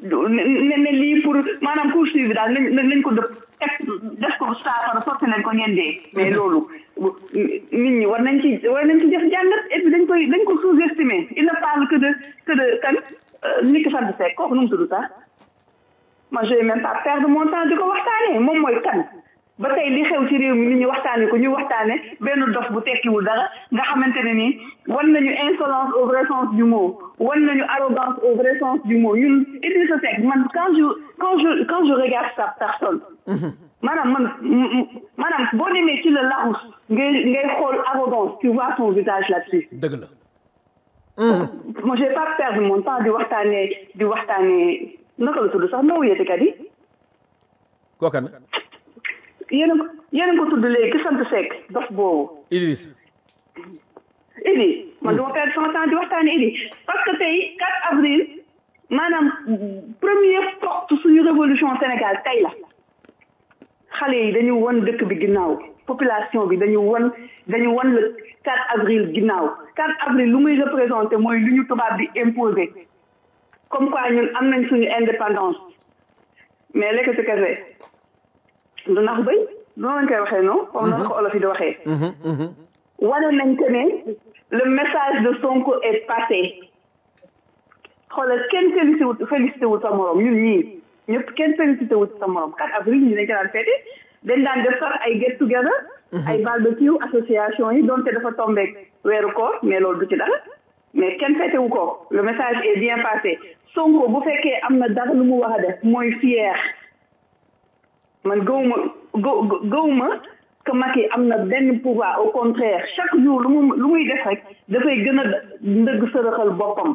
ne ne lii pour maanaam poursuivre daal nañ nañ ko dëpp teg def ko saafara sotti nañ ko ngeen dee mais loolu nit ñi war nañ ci war nañ ci def jàngat et puis dañ koy dañ ko sous-estimer il ne parle que de que de kan nit ki sant fekk kooku nu mu tudd sax moi je vais même pas perdre mon temps di ko waxtaanee moom mooy kan ba tey li xew ci réew mi nit ñi waxtaane ko ñu waxtaane benn dof bu tekkiwul dara nga xamante ne nii wan nañu insolence au vrai sens du mot wan nañu arrogance au vrai sens du mot ñun Idrissa Seck man quand je quand je quand je regarde sa personne maanaam man maanaam boo demee ci le Larousse ngay ngay xool arrogance tu vois son visage là-dessus dëgg la moi j'ai pas perdu mon temps di waxtaanee di waxtaanee naka la tudd sax noo wuyete kat yi kooka na yéen a ko yéen a ko tudd léegi ki sant Seck dof boobu Idriss Idi man duma perdre sama temps di waxtaanee Idi parce que tey 4 avril maanaam première porte suñu révolution Sénégal tey la xale yi dañu won dëkk bi ginnaaw population bi dañu won dañu won le 4 avril ginnaaw 4 avril lu muy représenté mooy lu ñu tubaab bi imposé comme quoi ñun am nañ suñu indépendance mais lekk ci kese du nax bëy noonu lañ koy waxee non comme noonu ko olof yi di waxee wane nañ que ne le message de Sonko est passé xoolal kenn félicité wut félicité wut sa morom ñun ñii ñëpp kenn félicité wut sa morom 4 avril ñu dañ ko daan féete dañ daan def sax ay get together ay barbecue association yi donte dafa tombeek weeru koor mais loolu du ci dara mais kenn féete wu ko le message est bien passé Sonko bu fekkee am na dara lu mu wax a def mooy fier man gëwuma gë gëwuma que Macky am na benn pouvoir au contraire chaque jour lu mu lu muy def rek dafay gën a ndëgg sërëxal boppam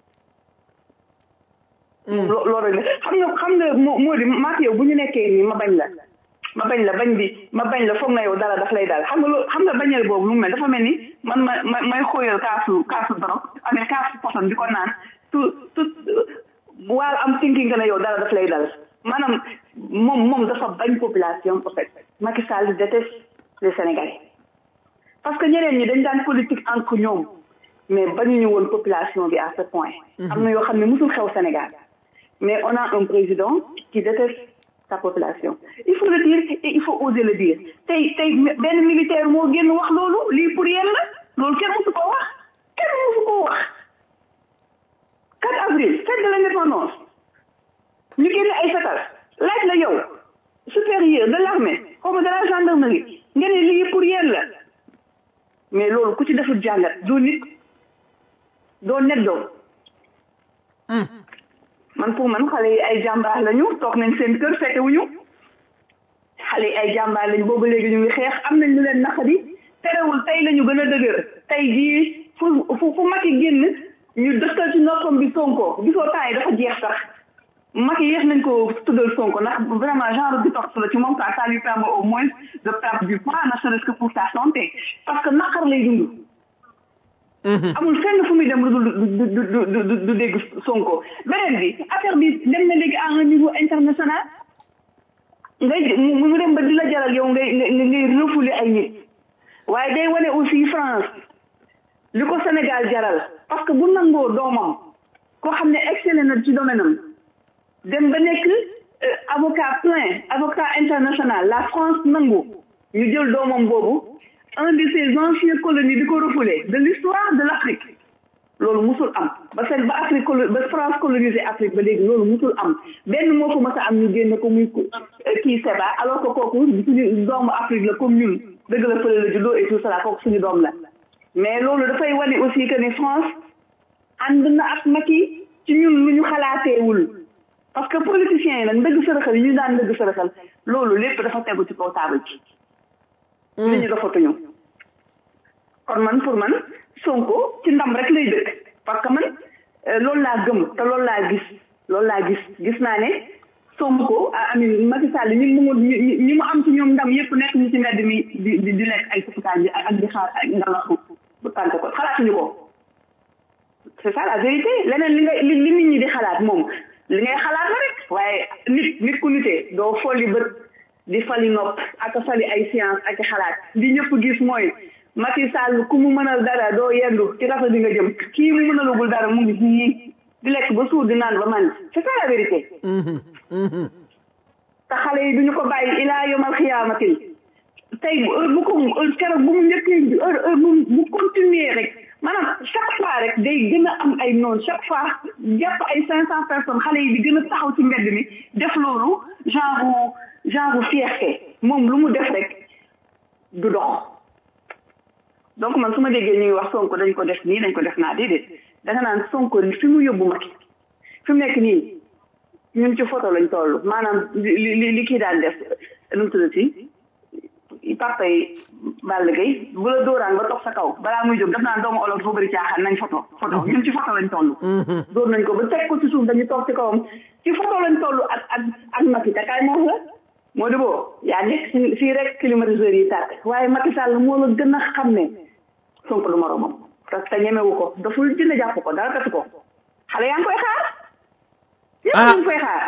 loolu rek la xam nga xam nga moo moo di maak yow bu ñu nekkee nii ma bañ la ma bañ la bañ bi ma bañ la foog na yow dara daf lay dal xam nga loolu xam nga bañal boobu lu mu mel dafa mel ni man ma ma may xóoyal kaasu kaasu dorog amee kaasu poson di ko naan tout tout while am thinking que ne yow dara daf lay dal maanaam moom moom dafa bañ population en fait Macky Sall déteste les Sénégalais parce que ñeneen ñi dañ daan politique entre ñoom mais bañuñu woon population bi à ce point am na yoo xam ne musul xew Sénégal mais on a un président qui déteste sa population il faut le dire et il faut oser le dire tey tey benn militaire moo génn wax loolu lii pour yéen la loolu kenn musu ko wax kenn musu ko wax 4 avril fête de l'indépendance ñu génne ay fetal laaj la yow supérieur de l'armée xaw ma de la gendarmerie nga ne lii pour yéen la mais loolu ku ci deful jàngat doo nit doo net doom man pour man xale yi ay jàmbaar lañu toog nañ seen kër fekte wuñu xale yi ay jàmbaar lañu boobu léegi ñu ngi xeex am nañ lu leen naqadi terewul tey lañu gën a dëgër tey jii fu fu fu Macky génn ñu dëkkal ci noppam bi Sonko gisoo temps yi dafa jeex sax Macky yéex nañ ko tuddal Sonko ndax vraiment genre détox la ci moom quoi ça lui permet au moins de perdre du poids ne serait-ce que pour sa santé parce que naqar lay dund amul fenn fu muy dem lu du du du du dégg Sonko beneen bi affaire bi dem na léegi à un niveau international ngay mu dem ba di la jaral yow ngay ngay refouler ay nit waaye day wane aussi France li ko Sénégal jaral parce que bu nangoo doomam koo xam ne excellé na ci domaine am dem ba nekk avocat plein avocat international la France nangu ñu jël doomam boobu un de ces anciennes colonies di ko refoulé de l'histoire de l'Afrique loolu musul am ba seen ba Afrique ba France colonisé Afrique ba léegi loolu musul am benn moo ko mës a am ñu génne ko muy kii Seba alors que kooku suñu doomu Afrique la comme ñun dëgg la fële la juddoo et tout ça kooku suñu doom la mais loolu dafay wane aussi que ne France ànd na ak Macky ci ñun lu ñu xalaateewul parce que politiciens yi nag ndëgg sërëxal yi ñu daan ndëgg sërëxal loolu lépp dafa tegu ci kaw table ci nit ñi dafatuñu kon man pour man Sonko ci ndam rek lay dëkk parce que man loolu laa gëm te loolu laa gis loolu laa gis gis naa ne Sonko amin Macky Sall ñi mu ñi mu am ci ñoom ndam yëpp nekk ñu ci mbedd mi di di di lekk ay sufukaan bi ak di xaar ak ngalaxu bu tànk ko xalaatuñu ko c'est ça la vérité leneen li nga li li nit ñi di xalaat moom li ngay xalaat la rek waaye nit nit ku nitee doo folli bët di fali nopp ak fali ay science ak xalaat li ñëpp gis mooy Macky Sall ku mu mënal dara doo yendu ci rafet di nga jëm kii mu mënalugul dara mu ngi nii di lekk ba suur di naan ba man c'est ça la vérité te xale yi duñu ko bàyyi ilaa yomal xiyaamatil tey heure bu ko keroog bu mu njëkkee heure heure bu bu continuer rek maanaam chaque fois rek day gën a am ay noonu chaque fois jàpp ay cinq cent personnes xale yi di gën a taxaw ci mbedd mi def loolu genre genre fierté moom lu mu def rek du dox donc man su ma déggee ñu ngi wax sonko dañ ko def nii dañ ko def naa déedéet danga naan sonko fi mu yóbbu Macky fi mu nekk nii ñun ci photo lañ toll maanaam li li li kii daan def nu mu tuddati papa yi Balla Gaye bu la dóoraan ba toog sa kaw balaa muy jóg daf naan doomu olof dafa bëri caaxaan nañ photo photo ñun ci photo lañ toll dóor nañ ko ba teg ko ci suuf dañu toog ci kawam ci photo lañ toll ak ak ak Macky te kaay moo la moo di boo yaa nekk si fii rek climatiseur yi tàkk waaye Macky Sall moo la gën a xam ne Sonko du moromam parce que ñemewu ko daful dina jàpp ko dara tatu ko xale yaa ngi koy xaar ñëpp ñu ngi koy xaar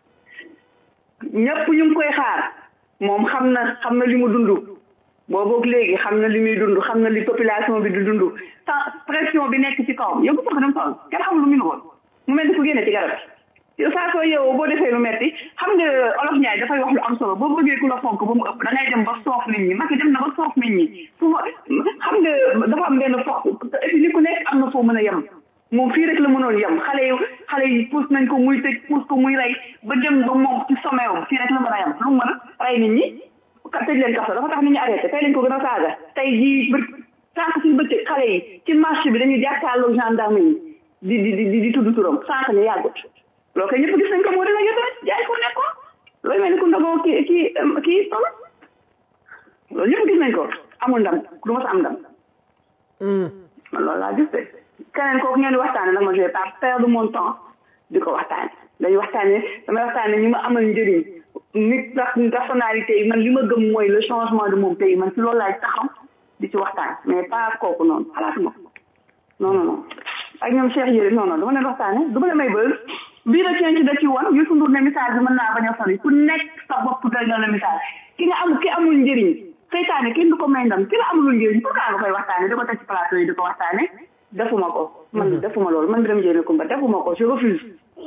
ñëpp ñu ngi koy xaar moom xam na xam na li mu dund boobu léegi xam na li muy dund xam na li population bi di dund sans pression bi nekk ci kawam yow bu ko dem tool kenn xamul lu mu woon mu mel ni ku génne ci garab yow saa soo yeewoo boo defee lu metti xam nga olof Ndiaye dafay wax lu am solo boo bëggee ku la fonk ba mu ëpp da ngay dem ba soof nit ñi Macky dem na ba soof nit ñi fu xam nga dafa am benn fox et puis ni ku nekk am na foo mën a yem moom fii rek la mënoon yem xale yi xale yi pousse nañ ko muy tëj pousse ko muy rey ba dem ba moom ci sommet wu fii rek la mën a yem lu mu mën a rey nit ñi ka tëj leen kaso dafa tax nit ñi arrêté tey lañ ko gën a saaga tey jii bë sànq ci bëccëg xale yi ci marché bi dañuy jàkkaarloo gendarme yi di di di di tudd turam sànq ñu yàggut loolu kay ñëpp gis nañ ko moo dina jot jaay ko nekk ko loolu mel ni ku ndogoo kii kii kii tol loolu ñëpp gis nañ ko amul ndam du ma sa am ndam man loolu laa gis de keneen kooku ngeen di waxtaane nag ma je vais pas perdre mon temps di ko waxtaane dañuy waxtaane damay waxtaane ñu ma amal njëriñ nit personnalité yi man li ma gëm mooy le changement de mon pays man ci loolu laay taxaw di ci waxtaan mais pas kooku noonu xalaatuma ko non non non ak ñoom Cheikh Yérim non non dama leen waxtaane du ma leen may bëgg bii da ceen ci da ci woon Youssou Ndour ne message bi mën naa bañ a sori ku nekk sa bopp doy na la message ki nga am ki amul njëriñ seytaane kenn du ko may ndam ki la amulul njëriñ pourquoi nga koy waxtaane di ko teg ci plateau yi di ko waxtaane defuma ko man defuma loolu man Birame Ndiaye Kumba defuma ko je refuse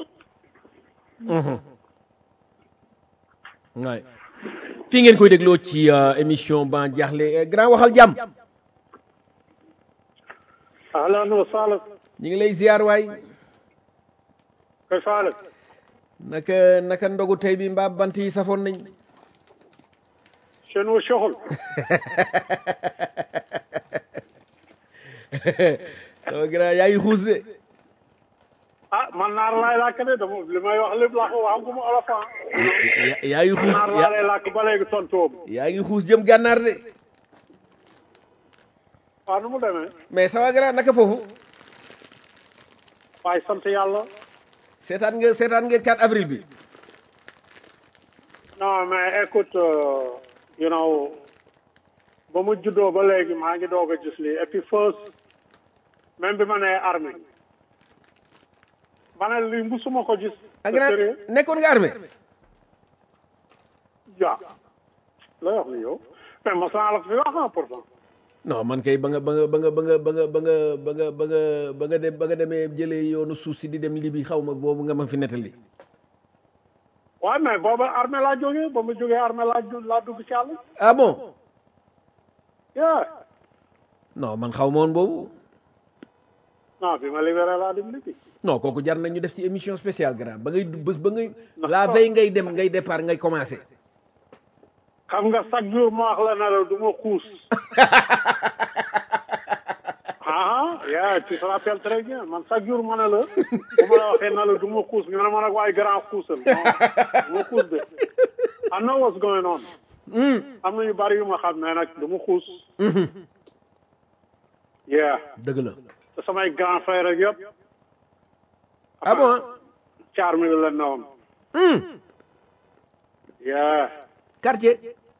waay fii ngeen koy dégloo ci émission ban jaaxle grand waxal jàmm ahlan wa sahlan ñu ngi lay ziar waay kayfa halak naka naka ndogu tey bi mbaa bant yi safoon nañ شنو الشغل؟ sama grand yaa ngi xuus de ah man naar laay làkk de dama li may wax lépp làkk wax ko mu olof ah. yaa ngi xuus naar laa lay làkk ba léegi tontoom. yaa ngi xuus jëm gànnaar de waaw nu mu demee. mais sama grand naka foofu waaye sant yàlla. seetaan nga seetaan nga 4 avril bi non mais écoute you know ba mu juddoo ba léegi maa ngi doog a gis lii et puis first même bi ma nee armée ma ne lii musuma ko gis. ak grand nekkoon nga armée ja lay wax ni yow mais mos naa la ko fi wax ah pourtant. non man kay ba nga ba nga ba nga ba nga ba nga ba nga ba nga ba nga ba nga dem ba nga demee jëlee yoonu suuf si di dem libi xaw ma boobu nga ma fi nettali waaw mais booba armée laa jógee ba mu jógee armée laa laa dugg ci àll. ah bon yeah. non man xaw ma woon boobu non bi ma libéré laa dem libi. non kooku jar na ñu def ci émission spéciale grand ba ngay bés ba ngay la veille ngay dem ngay départ ngay commencé xam nga chaque jour ma wax la ne la du ma xuus. ah yaa tu te rappelles très bien man chaque jour ma ne la bu ma la waxee ne la du ma xuus nga ne ma nag waaye grand xuusal non du ma xuus de I know what's going on. am na yu bari yu ma xam ne nag du ma xuus. yeah. dëgg la te samay grand frère ak yëpp. ah bon caar mi la newoon. yeah. quartier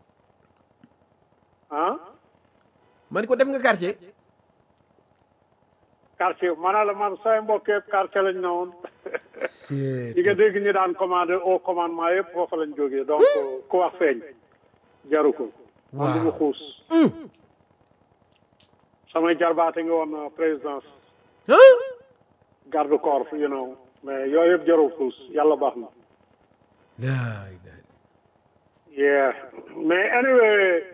ah. man ko def nga quartier quartier ma ne la man say mbokk yëpp quartier lañ ne woon ñi nga dégg ñi daan commandé au commandement yëpp foofu lañ jógee donc ku wax feeñ jaru ko man du ma xuus samay jarbaate nga woon présidence garde corps you know mais yooyu yëpp jaru xuus yàlla baax na yeah mais anyway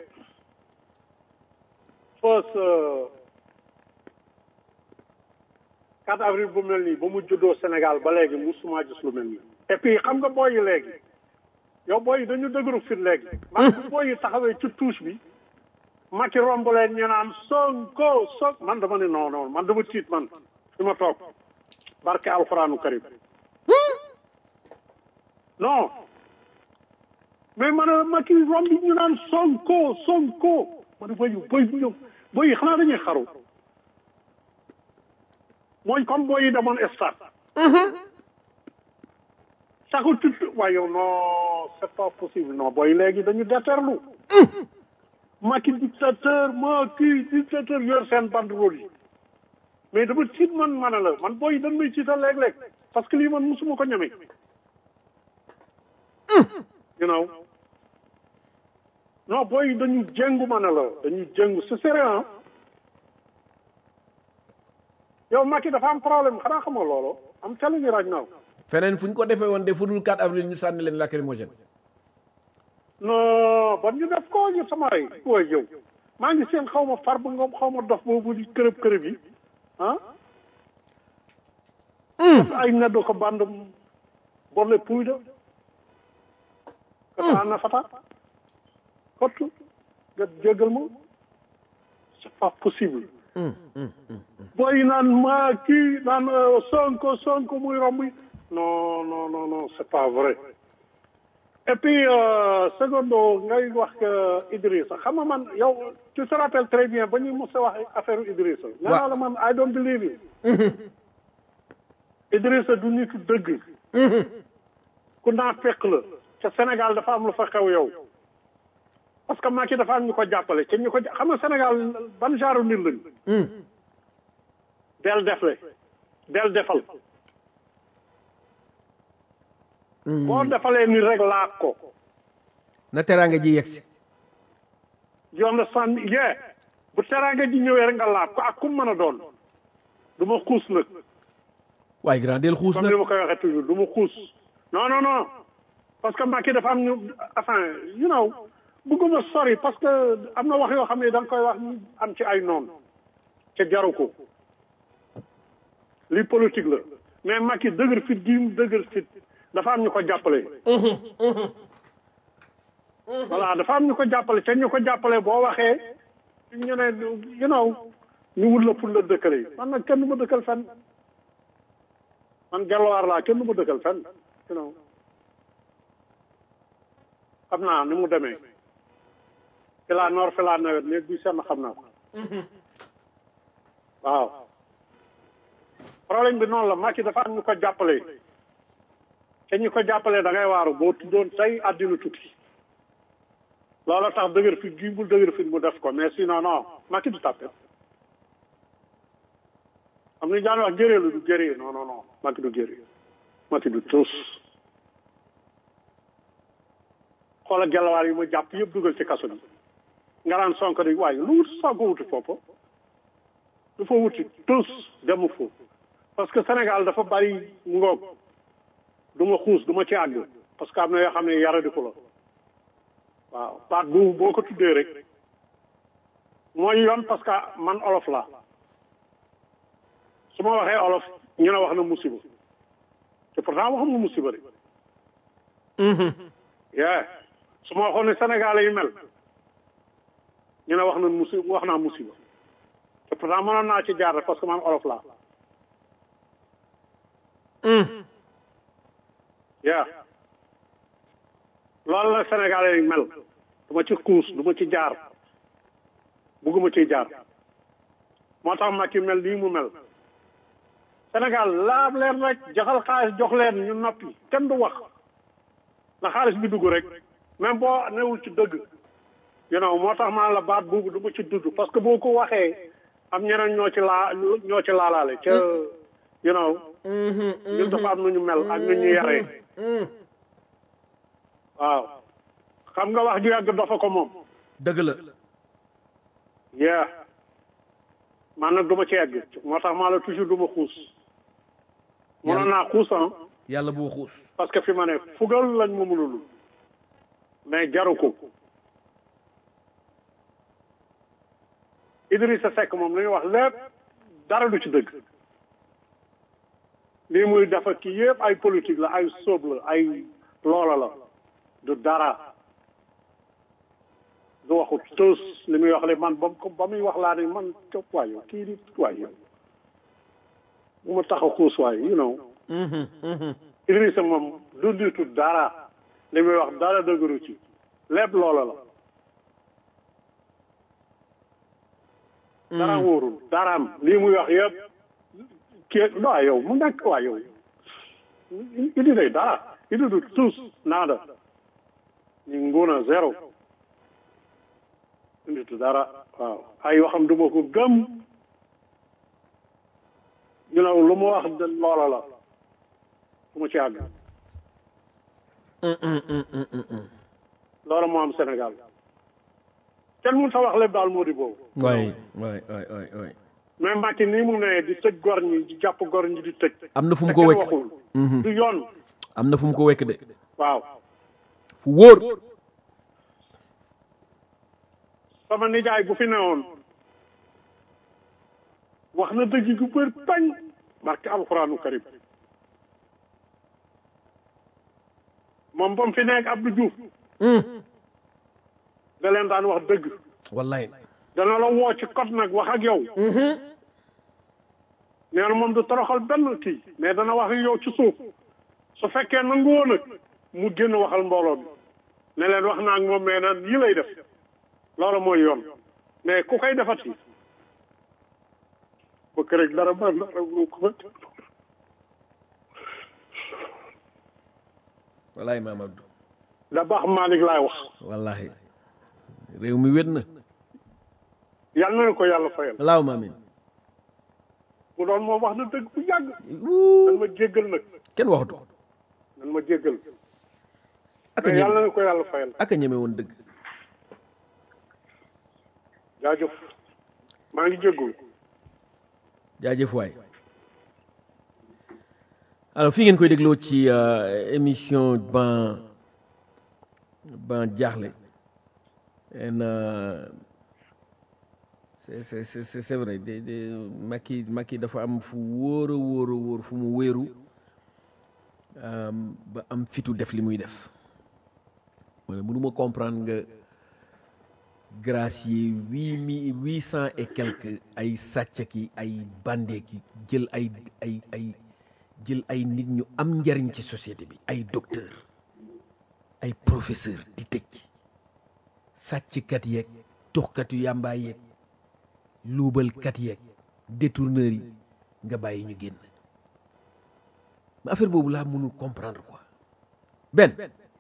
first 4 avril bu mel nii ba mu juddoo Sénégal ba léegi musuma gis lu mel nii et puis xam nga booy yi léegi yow booy yi dañu dëgëru fit léegi man bu booy yi taxawee ci touche bi Macky romb leen ñu naan Sonko Sonko man dama ne non non man dama tiit man fi ma toog barke alxuraanu karim non mais man a Macky romb ñu naan Sonko Sonko man booy yi booy bu booy yi xanaa dañuy xaru mooy comme booy yi demoon stade saxu tut waaye yow non c'est pas possible non booy léegi dañu déterlu Macky dictateur Macky dictateur yor seen banderole yi mais dama tiit man ma ne la man booy yi dañ may tiital léeg-léeg parce que lii man musuma ko ñeme you know non booy yi dañu jéngu ma ne la dañu jéngu c'est sérieux yow Macky dafa am problème xanaa xamoo loolu am telling you right now feneen fu ñu ko defee woon de fu dul 4 avril ñu sànni leen lacrymogène non ban ñu def ko ñu sama rey waaye yow maa ngi seen xaw ma far bu ngoom xaw ma dof boobu di kërëb kërëb yi ah ay neddo ko band bolle puyda kata na fata kottu nga jégal ma c'est pas possible booy naan maa kii naan sonko sonko muy romb non non non non c'est pas vrai et puis secondo ngay wax que Idrissa xam nga man yow tu te rappelles très bien ba ñuy mos a wax affaire Idrissa nee naa la man I don't believe it Idrissa du nit dëgg ku naa fekk la ca Sénégal dafa am lu fa xew yow parce que Macky dafa am ñu ko jàppale ca ñu ko xam nga Sénégal ban genre nit lañ del defle del defal boo defalee ni rek laaj ko na teraanga ji yegsi yoon la sànni yee bu teraanga ji ñëwee rek nga laaj ko ak kum mën a doon du ma xuus nag waaye grand del xuus comme nag ni ma koy waxee toujours du ma xuus non non non parce que Macky dafa am ñu enfin you know bëgguma sori parce que am na wax yoo xam ne da nga koy wax ñu am ci ay noon ca jaru ko li politique la mais Macky dëgër fit gi mu dëgër fit dafa am ñu ko jàppale voilà dafa am ñu ko jàppale te ñu ko jàppale boo waxee ñu ne you know ñu wut la pour la dëkkale man nag kenn du ma dëkkal fenn man gelwaar laa kenn du ma dëkkal fenn you know xam naa ni mu demee fi laa noor fi laa nawet néeg bi senn xam naa ko waaw problème bi noonu la Macky dafa am ñu ko jàppale te ñu ko jàppale da ngay waaru boo tuddoon tey àddina tukki loolu tax dëgër fit gi bul dëgër fit mu def ko mais sinon non Macky du tàppe am na daan wax géree la du géree non non non Macky du géree Macky du tus xoola gelawaar yi ma jàpp yëpp dugal ci kaso bi nga naan sonko di waaye lu wut sonko wuti foofu lu fa wuti tus demu foofu parce que Sénégal dafa bari ngoog du ma xuus du ma ci àgg parce que am na yoo xam ne yara di ko la waaw baat bu boo ko tuddee rek mooy yoon parce que man olof la su ma waxee olof ñu ne wax na musiba te pourtant waxam na musiba de yeah su ma waxoon ne Sénégal yi mel ñu ne wax na musiba wax naa musiba te pourtant mënoon naa ci jaar rek parce que man olof la yeah loolu la Sénégalais yi mel du ma ci kuus du ma ci jaar bugguma ciy jaar moo tax Macky mel nii mu mel Sénégal laab leen rek joxal xaalis jox leen ñu noppi kenn du wax na xaalis bi dugg rek même boo newul ci dëgg you know moo tax maa la baat boobu du ma ci dudd parce que boo ko waxee am ñeneen ñoo ci laa ñoo ci laalaale ca you know ñun dafa am nu ñu mel ak nu ñu yaree waaw xam nga wax ju yàgg dafa ko moom dëgg la yeah man nag du ma ci yegg moo tax maa la toujours du ma xuus mënoon naa xuus ah yàlla boo xuus parce que fi ma ne fugal lañ ma mënul mais jaru ko Idrissa Seck moom li ñuy wax lépp dara du ci dëgg lii muy dafa kii yëpp ay politique la ay sóob la ay loola la du dara du waxu tos li muy wax le man ba ba muy wax laa ne man cop waay yow kii di waay yow bu ma tax a xuus waay you know Idrissa moom du ditu dara li muy wax dara dëgëru ci lépp loola la dara wóorul daraam lii muy wax yëpp kii waa yow mu nekk waa yow idi day dara idi du tous nada ñu nguna zéro indi tu dara waaw ay waxam du ma ko gëm ñu ne lu mu wax de loola la fu ma ci àgg loola moo am Sénégal kenn mun sa wax lépp daal moo di boobu waay waay waay waay waay mais Macky nii mu ne di tëj gor ñi di jàpp gor ñi di tëj am na fu mu te ko kenn wekk waxul du yoon am na fu mu ko wekk de waaw fu wóor sama nijaay bu fi newoon wax na dëgg gu bër bañ barke alxuraanu karim moom ba mu fi nekk Abdou Diouf da leen daan wax dëgg wallaay dana la woo ci code nag wax ak yow nee na moom du toroxal benn kii mais dana wax ak yow ci suuf su fekkee nangu woon nag mu génn waxal mbooloo bi ne leen wax naa ak moom mais naan yi lay def loolu mooy yoon mais ku koy defati bëgg rek dara ba dara bu ko fa wallaay maam Abdou da baax Malick laay wax wallahi réew mi wét na yal na ko yàlla fayal laaw ma amin bu doon moom wax na dëgg bu yàgg Wuu, nan ma jéggal nag kenn waxatu ko nan ma jéggal ak a mais yal ñeme na ko yàlla fayal ak a ñeme woon dëgg jaajëf maa ngi jéggul jaajëf waay alors fii ngeen koy dégloo ci euh, émission ban ban jaaxle en euh, c'est c'est c'est c'est c'est vrai de de Macky Macky dafa am fu wóor a wóor a wóor fu mu wéeru euh, ba am fitu def li muy def wala mënuma comprendre nga gracier huit mille huit cent et quelques ay sàcc ki ay bandé ki jël ay ay ay jël ay nit ñu am njariñ ci société bi ay docteur ay professeur di tëj sàcckat yeeg tuxkatu yàmbaa yeeg luubalkat yeeg détourneurs yi nga bàyyi ñu génn mais affaire boobu laa mënul comprendre quoi benn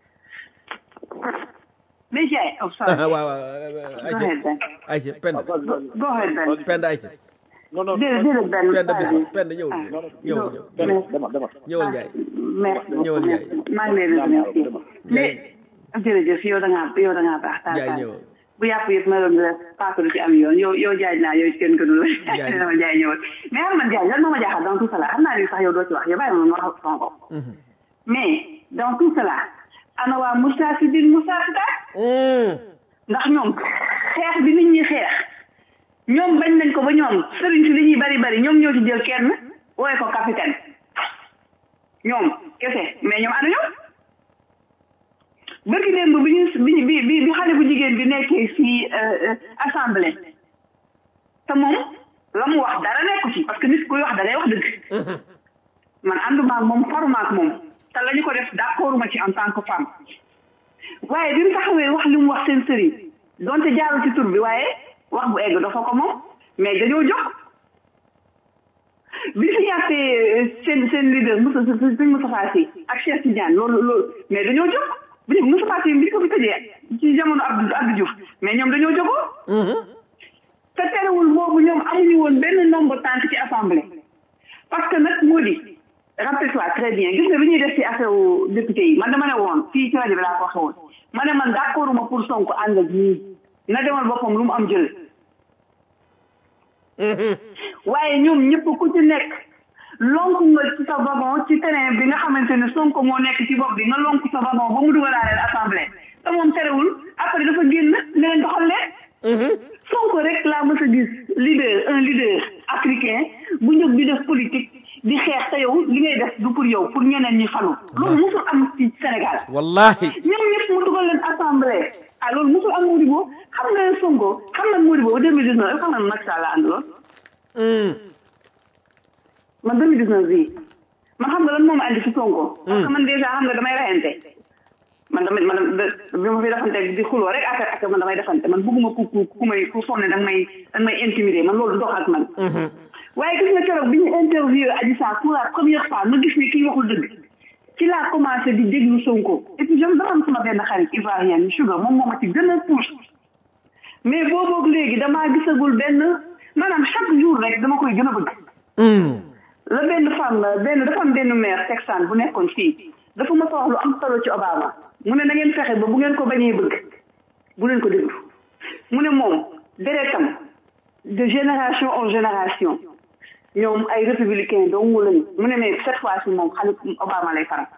Mais Jay, oh sorry. waaw waaw Go ayca ahead, Ben. ayca penda Go, go ahead, Ben. penda ayca non non Déedéet, déedéet, Ben. penda bis sorry. penda ñëwul Ah, ñëwul non, ñëw demal demal demal ñëwal Njaay merci Ñëwal, Ndiaye. merci. maa ngi lay remercier. mais jërëjëf yow da ngaa yow da ngaa baax. taal Njaay taal. ñëwal bu yàpp yëpp ma doon la paaka du ci am yoon yow yow jaaj naa yow kenn gënu la. Njaay. dama jaay ñëwal mais xam nga jaaj lan moo ma jaaxal dans tout cela xam naa ni sax yow doo ci wax yow bàyyi ma ma wax sama bopp. mais dans tout cela ana waa Moustarchidine Moustarchidaat ndax ñoom xeex bi nit ñi xeex ñoom bañ nañ ko ba ñoom sëriñ si li ñuy bari bari ñoom ñoo ci jël kenn wooye ko capitaine ñoom kese mais ñoom ana ñoom bërki démb bi ñu bi bi bi bi xale bu jigéen bi nekkee fii assemblée te moom la mu wax dara nekku ci parce que nit kuy wax da ngay wax dëgg man ànduma ak moom faruma ak moom te la ñu ko def d'accorduma ci en tant que femme waaye bi mu taxawee wax li mu wax seen sëriñ donte jaaru ci tur bi waaye wax bu egg dafa ko moom mais dañoo jox bi fi yàttee seen seen leader Moussa sëñ Moustapha Sy ak Cheikh Tidiane loolu loolu mais dañoo jox bi ñu Moustapha Sy bi ñu ko fi tëjee ci jamono Abdou Abdou Diouf mais ñoom dañoo jógoo te terewul boobu ñoom amuñu woon benn nombre tànk ci assemblée parce que nag moo di rappelle-toi très bien gis nga bi ñuy def ci affaire wu député yi man dama ne woon fii ci rajo bi laa ko waxee woon ma ne man d'accorduma pour Sonko ànd ak ñii na demal boppam lu mu am jël waaye ñoom ñëpp ku ci nekk lonk nga ci sa wagon ci terrain bi nga xamante ne Sonko moo nekk ci bopp bi nga lonk sa wagon ba mu dugalaaleel assemblée te moom terewul après dafa génn ne leen doxal leen Sonko rek laa mës a gis leader un leader africain bu njëkk di def politique di xeex te yow li ngay def du pour yow pour ñeneen ñi falu loolu musul am ci Sénégal wallahi ñoom ñëpp ree ah loolu mosul am Modibo xam nga Sonko xam nga Modibo ba 2019 xam nga Macky Sall la àndaloon man 2019 bii man xam nga lan moo ma andi si Sonko parce que man dèjà xam nga damay reyante man damay man bi ma fi defante di xuloo rek affaire ak man damay defante man bëgguma ku ku ku may ku sonne danga may danga may intimider man loolu dox ak man waaye gis nga keroog bi ñu interview Adji Sarr pour la première fois ma gis ni kii waxul dëgg ci laa commencé di déglu Sonko et puis jëm dama am sama benn xarit ivoirien ni Sugar moom moo ma ci gën a pousse mais booboog léegi damaa gisagul benn maanaam chaque jour rek dama koy gën a bëgg la benn femme benn dafa am benn maire texan bu nekkoon fii dafa ma wax lu am solo ci Obama mu ne na ngeen fexe ba bu ngeen ko bañee bëgg bu leen ko déglu mu ne moom deretam de génération en génération ñoom ay républicain dong lañu mu ne mais cette fois ci moom xale Obama lay faral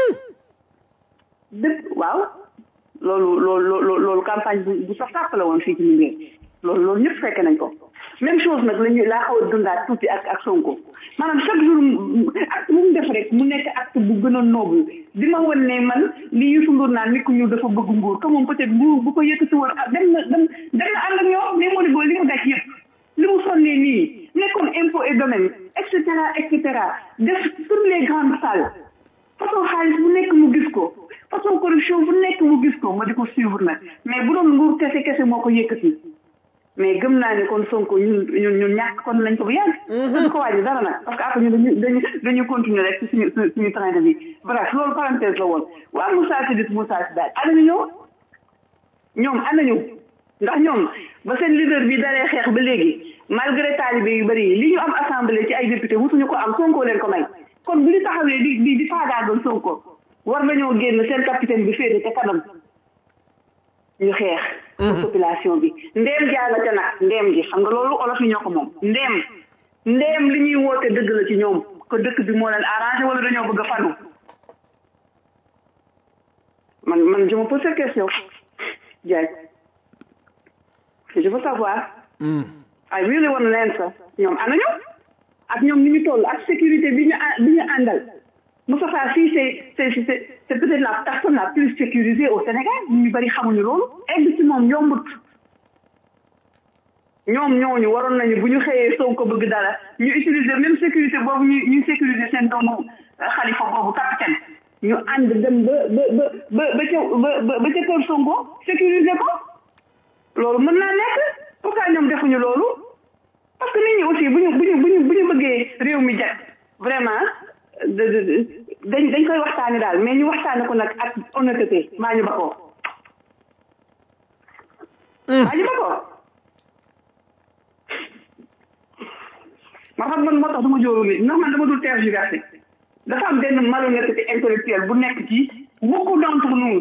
dëpp waaw loolu loolu loolu campagne bu bu sax sàpp la woon fii ci Linguère loolu loolu ñëpp fekke nañ ko même chose nag lañu laa xaw a dundaat tuuti ak ak Sonko maanaam chaque jour acte bu mu def rek mu nekk acte bu gën a noble di ma wan ne man li Youssou Ndour naan nit ku ñu dafa bëgg nguur que moom peut-être nguur bu ko yëkkati woon ah dem na dem dem na ànd ak ñoom mais moo di boo li mu daj yëpp li mu sonnee nii nekkoon impôt et domaine et cetera et cetera def toutes les grandes salles façon xaalis bu nekk mu gis ko façon corruption bu nekk mu gis ko ma di ko suivre nag mais bu doon nguur kese kese moo ko yëkkati mais gëm naa ne kon Sonko ñun ñun ñun ñàkk kon lañ ko bu yàgg. du ko wàññi dara nag parce que après ñu dañuy dañuy dañuy continuer rek ci suñu suñu train de vie bref loolu parenthèse la woon waa Moussa Sidis Moussa Sidaat ana ñu ñëw ñoom ana ñu ndax ñoom ba seen leader bi dalee xeex ba léegi malgré talibé yu bëri yi li ñu am assemblée ci ay député wutuñu ko am Sonko leen ko may kon bu ñu taxawee di di di faagaagal Sonko war nañoo génn seen capitaine bi féete te kanam ñu xeex. population bi ndeem jaala ca nag ndeem ji xam nga loolu olof yi ñoo ko moom ndeem ndeem li ñuy woote dëgg la ci ñoom ko dëkk bi moo leen arrangé wala dañoo bëgg a fanu man man je me pose cette question Diagne je veux savoir I really want leen sa ñoom ana ñoom ak ñoom ni ñu toll ak sécurité bi ñu bi ñu àndal Moustapha Sy c'est c'est c'est c'est peut-être la personne la plus sécurisée au Sénégal ñu bari xamuñu loolu egg ci moom yombut ñoom ñooñu waroon nañu bu ñu xëyee Sonko bëgg dara ñu utiliser même sécurité boobu ñu ñu sécuriser seen doomu xalifa boobu capitaine ñu ànd dem ba ba ba ba ba ca ba ba ca kër Sonko sécuriser ko loolu mën naa nekk pourquoi ñoom defuñu loolu parce que nit ñi aussi bu ñu bu ñu bu ñu bu ñu bëggee réew mi jag vraiment dañ dañ koy waxtaani daal mais ñu waxtaane ko nag ak honnêteté maa ñu ba ko maa ñu ba ko ma xam man moo tax dama jóoru nit ndax man dama dul tergiversé dafa am benn malhonnêteté intellectuelle bu nekk ci beaucoup d'entre nous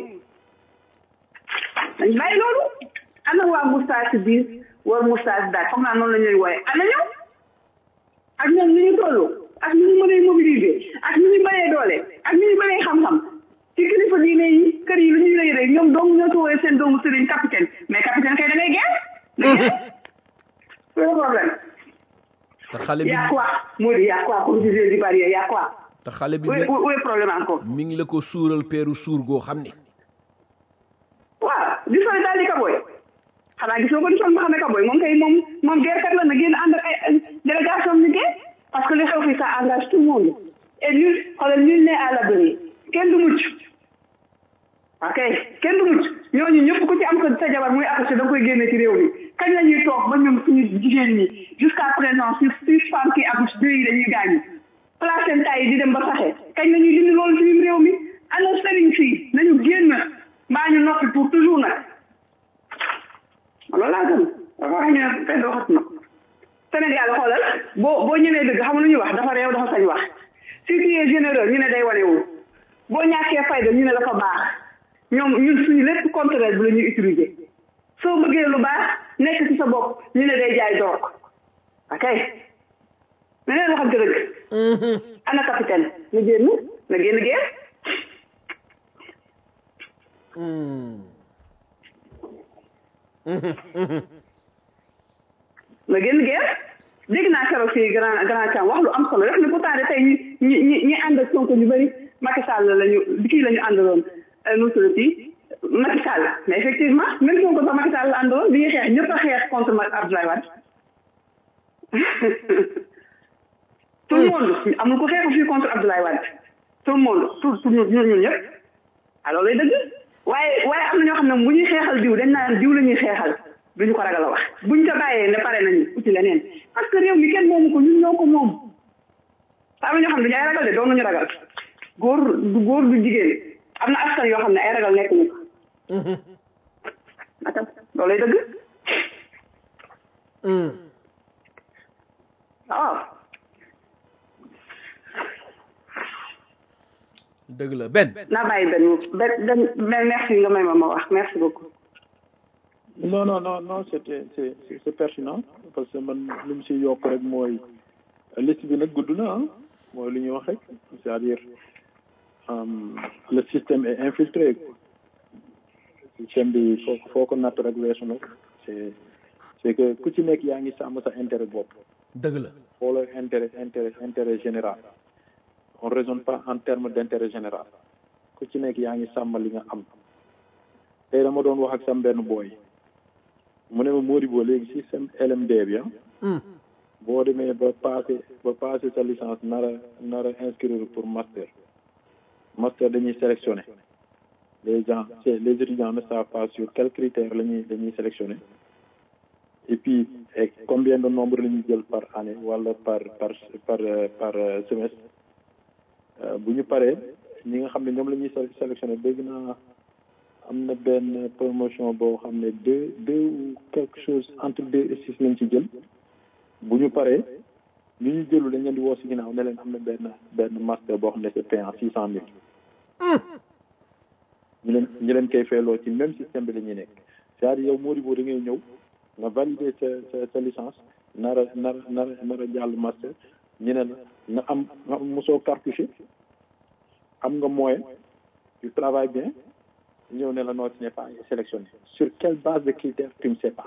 dañ bàyyi loolu ana waa moustache biir war moustache daal foog naa noonu la ñuy wooye ana ñoom ak ñoom ni ñu toll ak ni ñu mënee mobiliser ak ni ñu bëree doole ak ni ñu bëree xam-xam ci kilifa diine yi kër yi lu ñuy rëy rëy ñoom dong ñoo tooyee seen doomu sëriñ capitaine mais capitaine kay da ngay geer da ngay c'est le problème te xale bi y a quoi moo di y a quoi comme disait di barrière y a quoi te xale bi où est où est problème encore mi ngi la ko suural peeru suur goo xam ne waaw di sol daal di kaboy xanaa gisoo ko di sol ma xam ne kaboy moom kay moom moom guerrekat la na génn ànd ak ay délégation ni guerre parce que li xew fi ça engage tout le monde et nul xoolal nul n'est à l'abri kenn du mucc ok kenn du mucc ñooñu ñëpp ku ci am ko sa jabar muy accouché da nga koy génne ci réew mi kañ la ñuy toog ba ñun suñu jigéen ñi jusqu'à présent sur six femmes qui accouchent deux yi dañuy gaañu placenta yi di dem ba saxe kañ la ñuy dindi loolu ci réew mi ana sëriñ fii nañu génn mbaa ñu noppi pour toujours nag loolu laa gëm dafa wax ñu ne kenn waxat na Sénégal xoolal boo boo ñëwee dëgg xam lu ñuy wax dafa réew dafa sañ wax si tu es généreux ñu ne day wanewul boo ñàkkee fayda ñu ne dafa baax ñoom ñun suñu lépp contraire bi la ñuy utiliser soo bëggee lu baax nekk ci sa bopp ñu ne day jaay door ok mais neen waxante dëgg ana capitaine na génn na génn guerre na génn guerre dégg naa keroog fii grand grand cam wax lu am solo def ne pourtant de tey ñi ñi ñi ànd ak Sonko ñu bëri Macky Sall lañu kii la ñu àndaloon nu tuddati Macky Sall mais effectivement même Sonko sax Macky Sall la àndoon bi ñuy xeex ñëpp a xeex contre Macky Abdoulaye Wade tout le monde amul ko xeexu fii contre Abdoulaye Wade tout le monde tout tout ñun ñun ñëpp alors lay dëgg waaye waaye am na ñoo xam ne bu ñuy xeexal diw dañ naan diw la ñuy xeexal duñu ko ragal a wax buñ ko bàyyee ne pare nañu uti leneen parce que réew mi kenn moomu ko ñun ñoo ko moom am na ñoo xam ne dañu ay ragal de doon nañu ragal góor du góor du jigéen am na askan yoo xam ne ay ragal nekk ñu ko atam loolu lay dëgg waaw dëgg la benn naa bàyyi benn benn benn benn merci nga may ma ma wax merci beaucoup non non non non c'était c'est c'est c'est pertinent parce que man li mu si yokk rek mooy liste bi nag gudd na ah mooy li ñuy wax rek c'est-à-dire le système est infiltré système bi foo foo ko natt rek weesu na c'est c'est que ku ci nekk yaa ngi sàmm sa intérêt bopp dëgg la xoolal intérêt intérêt intérêt général on raisonne pas en termes d'intérêt général ku ci nekk yaa ngi sàmm li nga am tey dama doon wax ak sam benn booy mu ne ma Modibo léegi système LMD bi ah boo demee ba passé ba passé sa licence nar a nar a inscrire pour master master dañuy sélectionner les gens c'est les étudiants ne savent pas sur quels critères la ñuy dañuy sélectionner et puis et combien de nombre la ñuy jël par année wala par par par par semestre bu ñu paree ñi nga xam ne ñoom la ñuy sélectionner dégg naa am na benn promotion boo xam ne deux deux ou quelque chose entre deux et six lañ ci jël bu ñu paree ñu ñu jëlu dañ leen di woo si ginnaaw ne leen am na benn benn master boo xam ne c'est payant six cent mille ñu leen ñu leen koy feeloo ci même système bi la ñuy nekk c'est-à-dire yow Modibo da ngay ñëw nga valider sa sa sa licence nar a nar a nar a nar a jàll master ñu ne la nga am nga am mosoo cartouché am nga moyen tu travailles bien ñëw ne la non tu n'es pas sélectionné sur quelle base de critères tu ne sais pas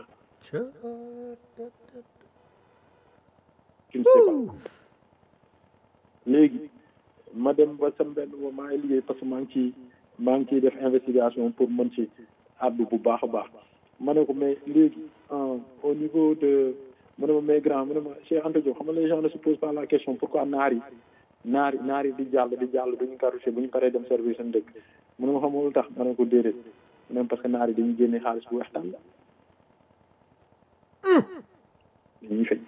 tu ne sais pas léegi ma dem ba sam benn ba maa ngi liggéey parce que maa ngi ciy maa ngi ciy def investigation pour mën ci àddu bu baax a baax ma ne ko mais léegi au niveau de mu ne ma mais grand mu ne ma Cheikh Anta Diop xam nga les gens ne se posent pas la question pourquoi naar yi naar yi naar yi di jàll di jàll duñu cartouché bu ñu paree dem service seen dëkk mu ne ma xamul tax ma ne ko déedéet même parce que naar yi dañuy génne xaalis bu waxtaan la dañuy fay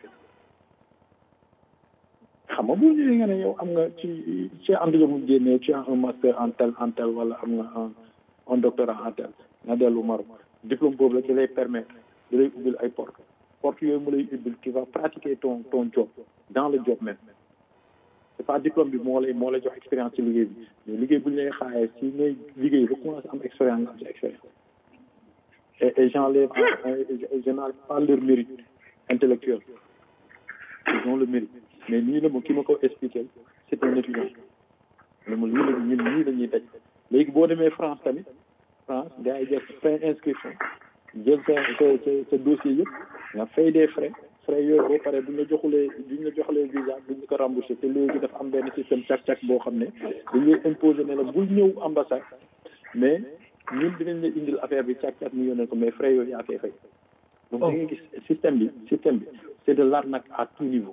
xam nga boo ñëwee nga ne yow am nga ci ci Anta Diop mu génnee tu as un master en tel en tel wala am nga un un doctorat en tel nga dellu Maroc diplôme boobu la ci lay permettre di lay ubbil ay porte porte yooyu mu lay ubbil tu vas pratiquer ton ton job dans le job même c'est pas diplôme bi moo lay moo lay jox expérience ci liggéey bi mais liggéey bu ñu lay xaayee si ngay liggéey ba commencé am expérience nga am ci expérience et et j'enlève je n'enlève pas leur mérite intellectuel ils ont le mérite mais nii la ma ki ma ko expliqué c'est un étudiant mais ma lii la ñun nii la ñuy daj léegi boo demee France tamit France gars yi jël fin inscription jël sa sa sa sa dossier yëpp nga fay des frais frais yooyu boo paree bu ñu la joxulee bu ñu la joxulee visa bu ñu ko remboursé te léegi dafa am benn système càq-càq boo xam ne dañ lay imposer ne la bul ñëw ambassade mais ñun dinañ la indil affaire bi càq-càq ñu yónnee ko mais frais yooyu yaa koy fay. donc da ngay gis système bi système bi c'est de l'arnaque à tout niveau.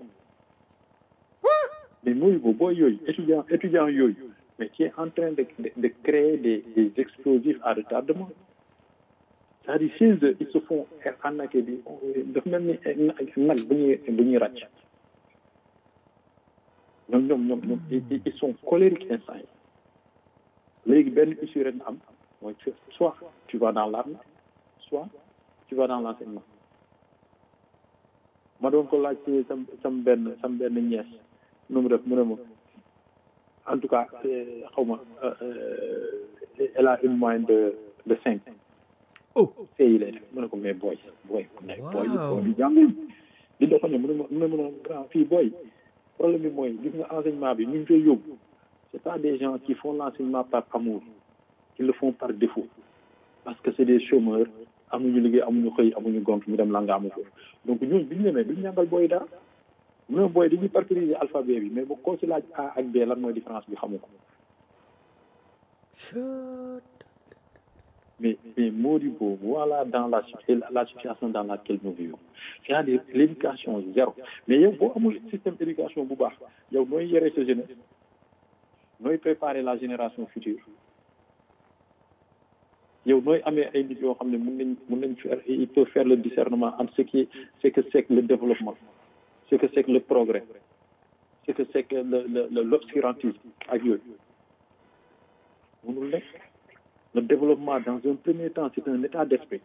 mais mooy boobu booy yooyu étudiant étudiant yooyu mais qui est en train de de, de créer des des explosifs à retardement. c'est-à-dire chez eux ils se font arnaquer bi dafa mel ni nag bu ñuy bu ñuy ràcc ñoom ñoom ñoom ñoom ils sont colériques instant yi léegi benn issue rek na am mooy soit tu vas dans l'armée soit tu vas dans l'enseignement ma doon ko laaj ci sam sam benn sam benn ñees nu mu def mu ne ma en tout cas xaw ma elle a une moyenne de de cinq oh yi lay def mu ne ko mais booy booy booy booy bi jàngul di doxal ne mu ne ma mu ne ma grand fii booy problème bi mooy gis nga enseignement bi ñu ngi koy yóbbu c'est pas des gens qui font l'enseignement par amour ils le font par défaut parce que c'est des chômeurs amuñu liggéey amuñu xëy amuñu gont ñu dem langa amu foofu donc ñooñu bi ñu demee duñu jàngal booy dara mu ne booy dañuy parcuriser alphabet bi mais bu koo ci laaj A ak B lan mooy différence bi xamu ko mais mais Modibo voilà dans la la situation dans laquelle nous vivons c'est-à-dire l'éducation zéro mais yow boo amul système d'éducation bu baax yow nooy yore sa jeunesse nooy préparer la génération future yow nooy amee ay nit yoo xam ne mun nañ mun nañ faire il peut faire le discernement entre ce qui ce que c'est que le développement ce que c'est que le progrès ce que c'est que le le le l'obscurantisme ak yooyu mënul nekk le développement dans un premier temps c'est un état d'esprit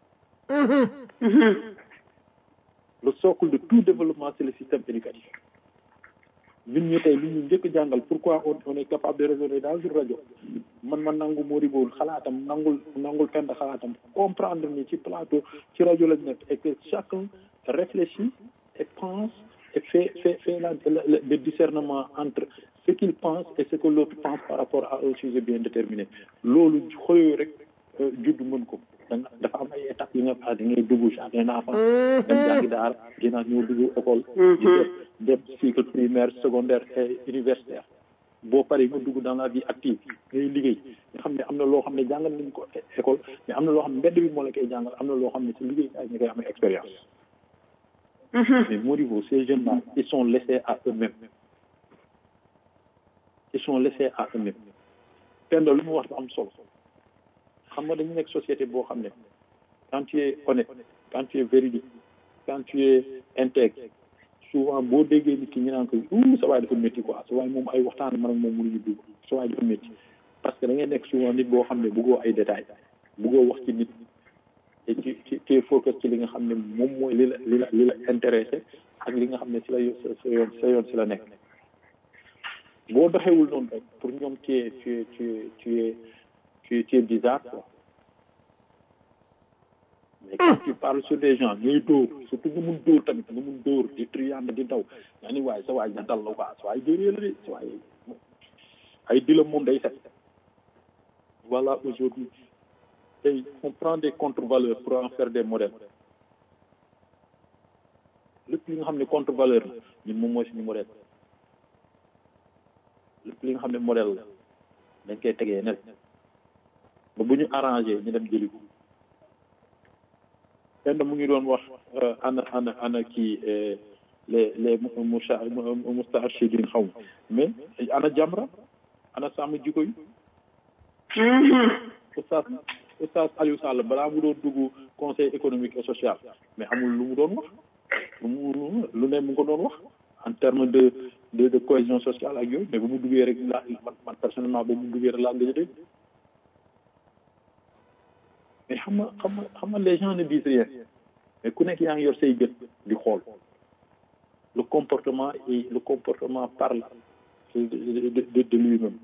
le socle de tout développement c'est le système éducatif ñun ñu tey li ñu njëkk jàngal pourquoi on on est capable de raisonner dans une rajo man ma nangu Modibo xalaatam nangul nangul pend xalaatam comprendre ni ci plateau ci rajo lañ nekk et que chacun réfléchit et pense et fait fait fait la le, le discernement entre ce qu'il pense et ce que l'autre pense par rapport à un sujet bien déterminé loolu xëyoo rek judd mën ko danga dafa am ay étapes yi nga xam da ngay dugg jardin d'enfants dem jàngi daara ginnaaw ñëw dugg école dem cycle primaire secondaire et universitaire boo paree nga dugg dans la vie active ngay liggéey nga xam ne am na loo xam ne jàngal nañ ko école mais am na loo xam ne mbedd bi moo la koy jàngal am na loo xam ne si liggéey ay ñu koy amee expérience mais Modibo ces jeunes là ils sont laissés à eux-mêmes ils sont laissés à eux-mêmes pend lu mu wax dafa am solo xam nga dañu nekk société boo xam ne quand tu es honnête quand tu es véridique quand tu es intègre souvent boo déggee nit ki ñu naan ko ouh sa waay dafa métti quoi sa waay moom ay waxtaan man ak moom mënuñu dugg sa waay dafa métti parce que da ngay nekk souvent nit boo xam ne bëggoo ay détails bëggoo wax ci nit et tu tu tu focus ci li nga xam ne moom mooy li la li la li la intéressé ak li nga xam ne si la sa yoon sa yoon si la nekk boo doxewul noonu rek pour ñoom tu es tu es tu es tu es tu es tu es bizarre quoi mais quand tu parles sur des gens ñuy dóor surtout nga mun dóor tamit nga mun dóor di triande di daw yaa ni waaye sa waay nga dal la quoi sa waay jëree la de sa waay ay dilam moom day set voilà aujourd'hui tey on prend des contre-valeurs pour en faire des modèles lépp li nga xam ne contre-valeur la ñun moom mooy suñu modèle lépp li nga xam ne modèle la dañ koy tegee net ba bu ñu arrangé ñu dem jëli ko kenn mu ngi doon wax ana ana ana kii les les moussa moustachidine xaw mais ana jamra ana sàmm jiko yi oustaz oustaz Aliou Sall balaa mu doon dugg conseil économique et social mais amul lu mu doon wax lu mu lu ne mu ngi ko doon wax en terme de de de cohésion sociale ak yooyu mais bu mu duggee rek la man man personnellement ba mu duggee rek laa gëj a dégg mais xam nga xam nga xam nga les gens ne disent rien mais ku nekk yaa ngi yor say gët di xool le comportement et le comportement parle de de de de lui-même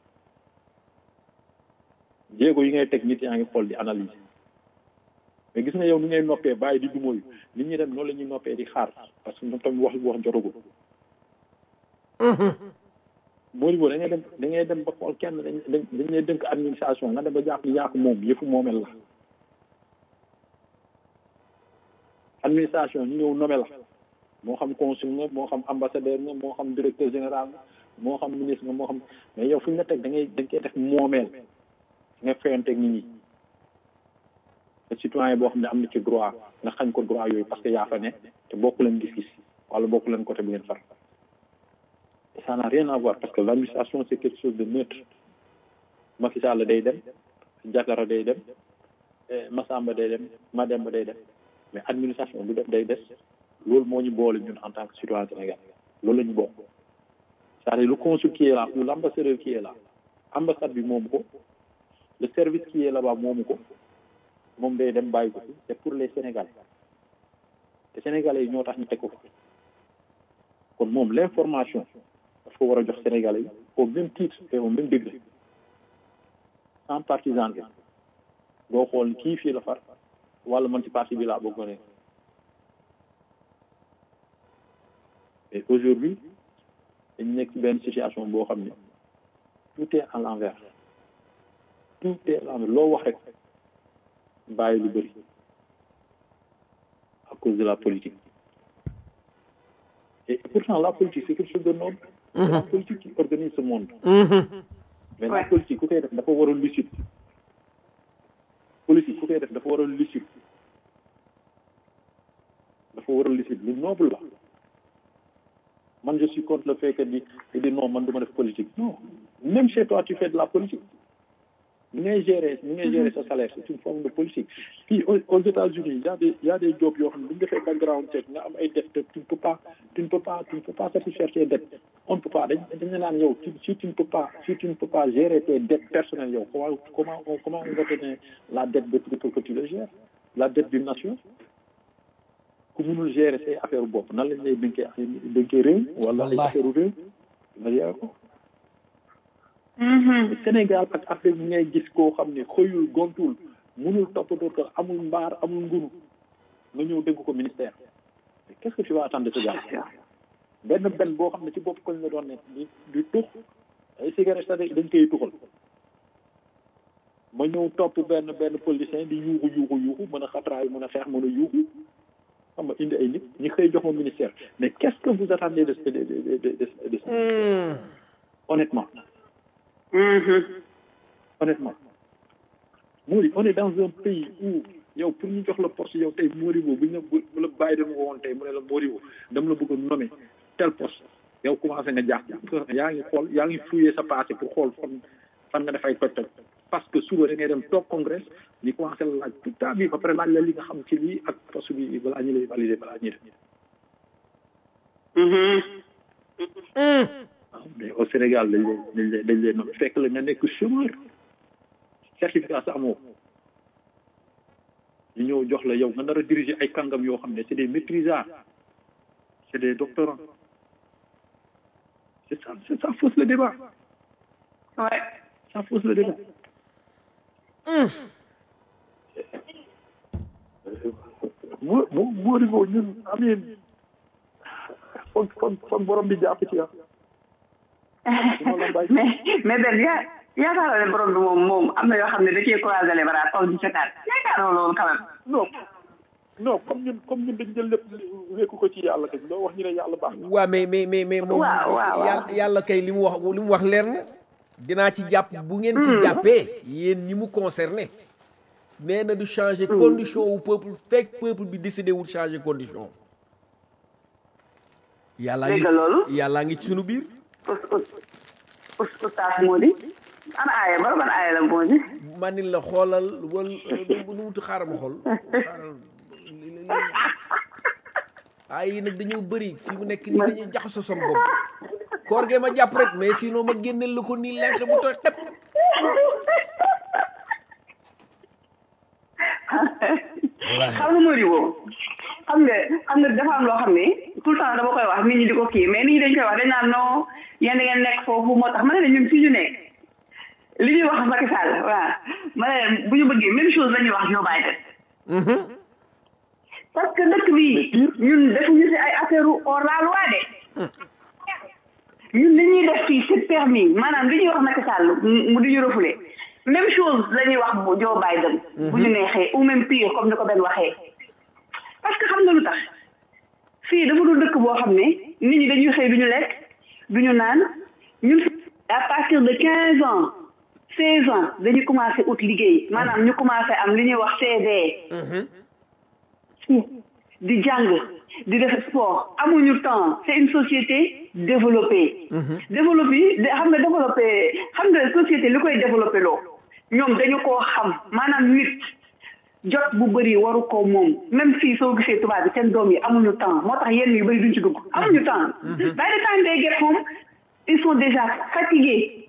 jéego yi ngay teg nit yaa ngi xool di analyser mais gis nga yow ni ngay noppee bàyyi di dumóoyu nit ñi dem noonu la ñuy noppee di xaar parce que ñoom tamit wax wax jotagul Mody boo da ngay dem da ngay dem ba xool kenn dañ dañ lay dënk administration nga dem ba jàpp ni yaa ko moom yëfu moomel la administration ñu ñëw nome la moo xam consul nga moo xam ambassadeur nga moo xam directeur général nga moo xam ministre nga moo xam mais yow fu ñu la teg da ngay dañ koy def moomeel nga fayanteeg nit ñi te citoyen boo xam ne am na ci droit nga xañ ko droit yooyu parce que yaa fa ne te bokk leen gis-gis wala bokk leen côté bu ngeen far et ça n'a rien à voir parce que l'administration c'est quelque chose de neutre Macky Sall day dem Diatara day dem Massamba day dem Mademba day dem mais administration bu def day des loolu moo ñu boole ñun en tant que citoyen sénégalais loolu la ñu bokk c'est-à-dire le consul qui est là ou l'ambassadeur qui est là ambassade bi moomu ko le service qui est là-bas moomu ko moom day dem bàyyi ko fi c'est pour les sénégalais te sénégalais yi ñoo tax ñu teg ko fi kon moom l'information daf ko war a jox sénégalais yi au même titre et au même degré sans partisanerie boo xool kii fii la far wala man ci parti bi laa bëgg ne et aujourd'hui dañu nekk ci benn situation boo xam ne tout est à l'envers tout est à l'envers loo wax rek bàyyi lu bëri à cause de la politique et pourtant la politique c'est quelque chose de noble c'est la politique qui organise ce monde mais la politique ku koy def dafa war a lucide politique ku koy def dafa war a lucide dafa war a lucide lu noble la man je suis contre le fait que di di non man du ma def politique non même chez toi tu fais de la politique ni ngay gérer ni ngay gérer sa salaire c'est une forme de politique fii aux aux États-Unis y a des y a des jobs yoo xam ne bu ñu defee background check nga am ay dettes tu ne peux pas tu ne peux pas tu ne peux pas satisfaire tes dettes on ne peut pas dañ dañu naan yow si tu ne peux pas si tu ne peux pas gérer tes dettes personnelles yow comment comment comment on va te donner la dette de pour que tu le gères la dette d'une nation ku mënul gérer say affaire bopp nan lañ lay dénkee dénkee réew wala ay affaire réew nga gérer ko Sénégal ak Afrique bi ngay gis koo xam ne xëyul gontul mënul toppatoo ko amul mbaar amul ngunu nga ñëw dégg ko ministère mais qu'est-ce que tu vas attendre de ce gars benn benn boo xam ne ci bopp koñ la doon nekk di di tux ay cigarette sax dañ koy tuxal ma ñëw topp benn benn politicien di yuuxu yuuxu yuuxu mën a xatraay mën a xeex mën a yuuxu xam nga indi ay nit ñi xëy jox ma ministère mais qu'est-ce que vous attendez de de de de de de ça honnêtement honnêtement Mori on est dans un pays où yow pour ñu jox la poste yow tey Moribo bu ñu la bu la bàyyi dama woon tey mu ne la Moribo dama la bëgg a nommer tel poste yow commencé nga jaax yaa ngi xool yaa ngi fouiller sa passé pour xool fan fan nga def ay toj toj parce que suba da ngay dem toog congrès ñu commencé la laaj toute ta vie ba pare laaj la li nga xam ci lii ak poste bi balaa ñu lay valider balaa ñuy def waaw mais au Sénégal dañ lay dañ lay dañ lay nommé fekk la nga nekk chômeur certificat sa amoo ñu ñëw jox la yow nga nar a diriger ay kàngam yoo xam ne c'est des maîtrisards c'est des doctorants c'est ça c'est ça fausse le débat ouais ça fausse le débat moo moo moo di boobu ñun amee foog foog foog borom bi jàpp ci ah mais mais benn yaa yaakaaroo ne borom bi moom moom am na yoo xam ne da cee croiser les bras toog di seetaan yaakaaroo loolu quand même non non comme ñun comme ñun dañ jël lépp wékku ko ci yàlla kañ loo wax ñu ne yàlla baax na waa mais mais mais mais moom waaw waaw waaw. yàlla yàlla kay li mu wax li mu wax leer na dinaa ci jàpp bu ngeen ci jàppee yéen ñi mu concerné nee na du changer condition wu peuple fekk peuple bi décidé wul changer condition yàllaa ngi Dégg nga loolu? yàllaa ngi ci sunu biir us us us ustaas moo di ana aaya ba ban aaya la moo di man la xoolal wal nu mu wuti xaaral ma xool xaaral ay yi nag dañoo bëri fi mu nekk nii dañuy jaxasoo sama bopp koor gee ma jàpp rek mais sinon ma génneel la ko nii lenq bu tooy xepp xam nga moo di boobu xam nga xam nga dafa am loo xam ne tout le temps dama koy wax nit ñi di ko kii mais nit ñi dañ koy wax dañ naan non yéen da ngeen nekk foofu moo tax ma ne la ñun fii ñu nekk li ñuy wax Macky Sall waaw ma ne la bu ñu bëggee même chose la ñuy wax Joe Biden parce que dëkk bi ñun defuñu si ay affaire hors la loi de ñun li ñuy def fii c'est permis maanaam li ñuy wax Macky Sall mu di ñu refoulé même chose la ñuy wax bu Joe Biden bu ñu neexee ou même pire comme ni ko benn waxee parce que xam nga lu tax fii dafa dul dëkk boo xam ne nit ñi dañuy xëy duñu lekk duñu naan ñun à partir de quinze ans seize ans dañuy commencé ut liggéey maanaam ñu commencé am li ñuy wax CV di jàng di def sport amuñu temps c'est une société développée développée de- xam nga développé xam nga société li koy développé loo ñoom dañu koo xam maanaam nit jot bu bëri waru ko moom même fii soo gisee tubaab bi seen doom yi amuñu temps moo tax yenn yu bëri duñ ci dugg amuñu temps by the time they get home ils sont déjà fatigués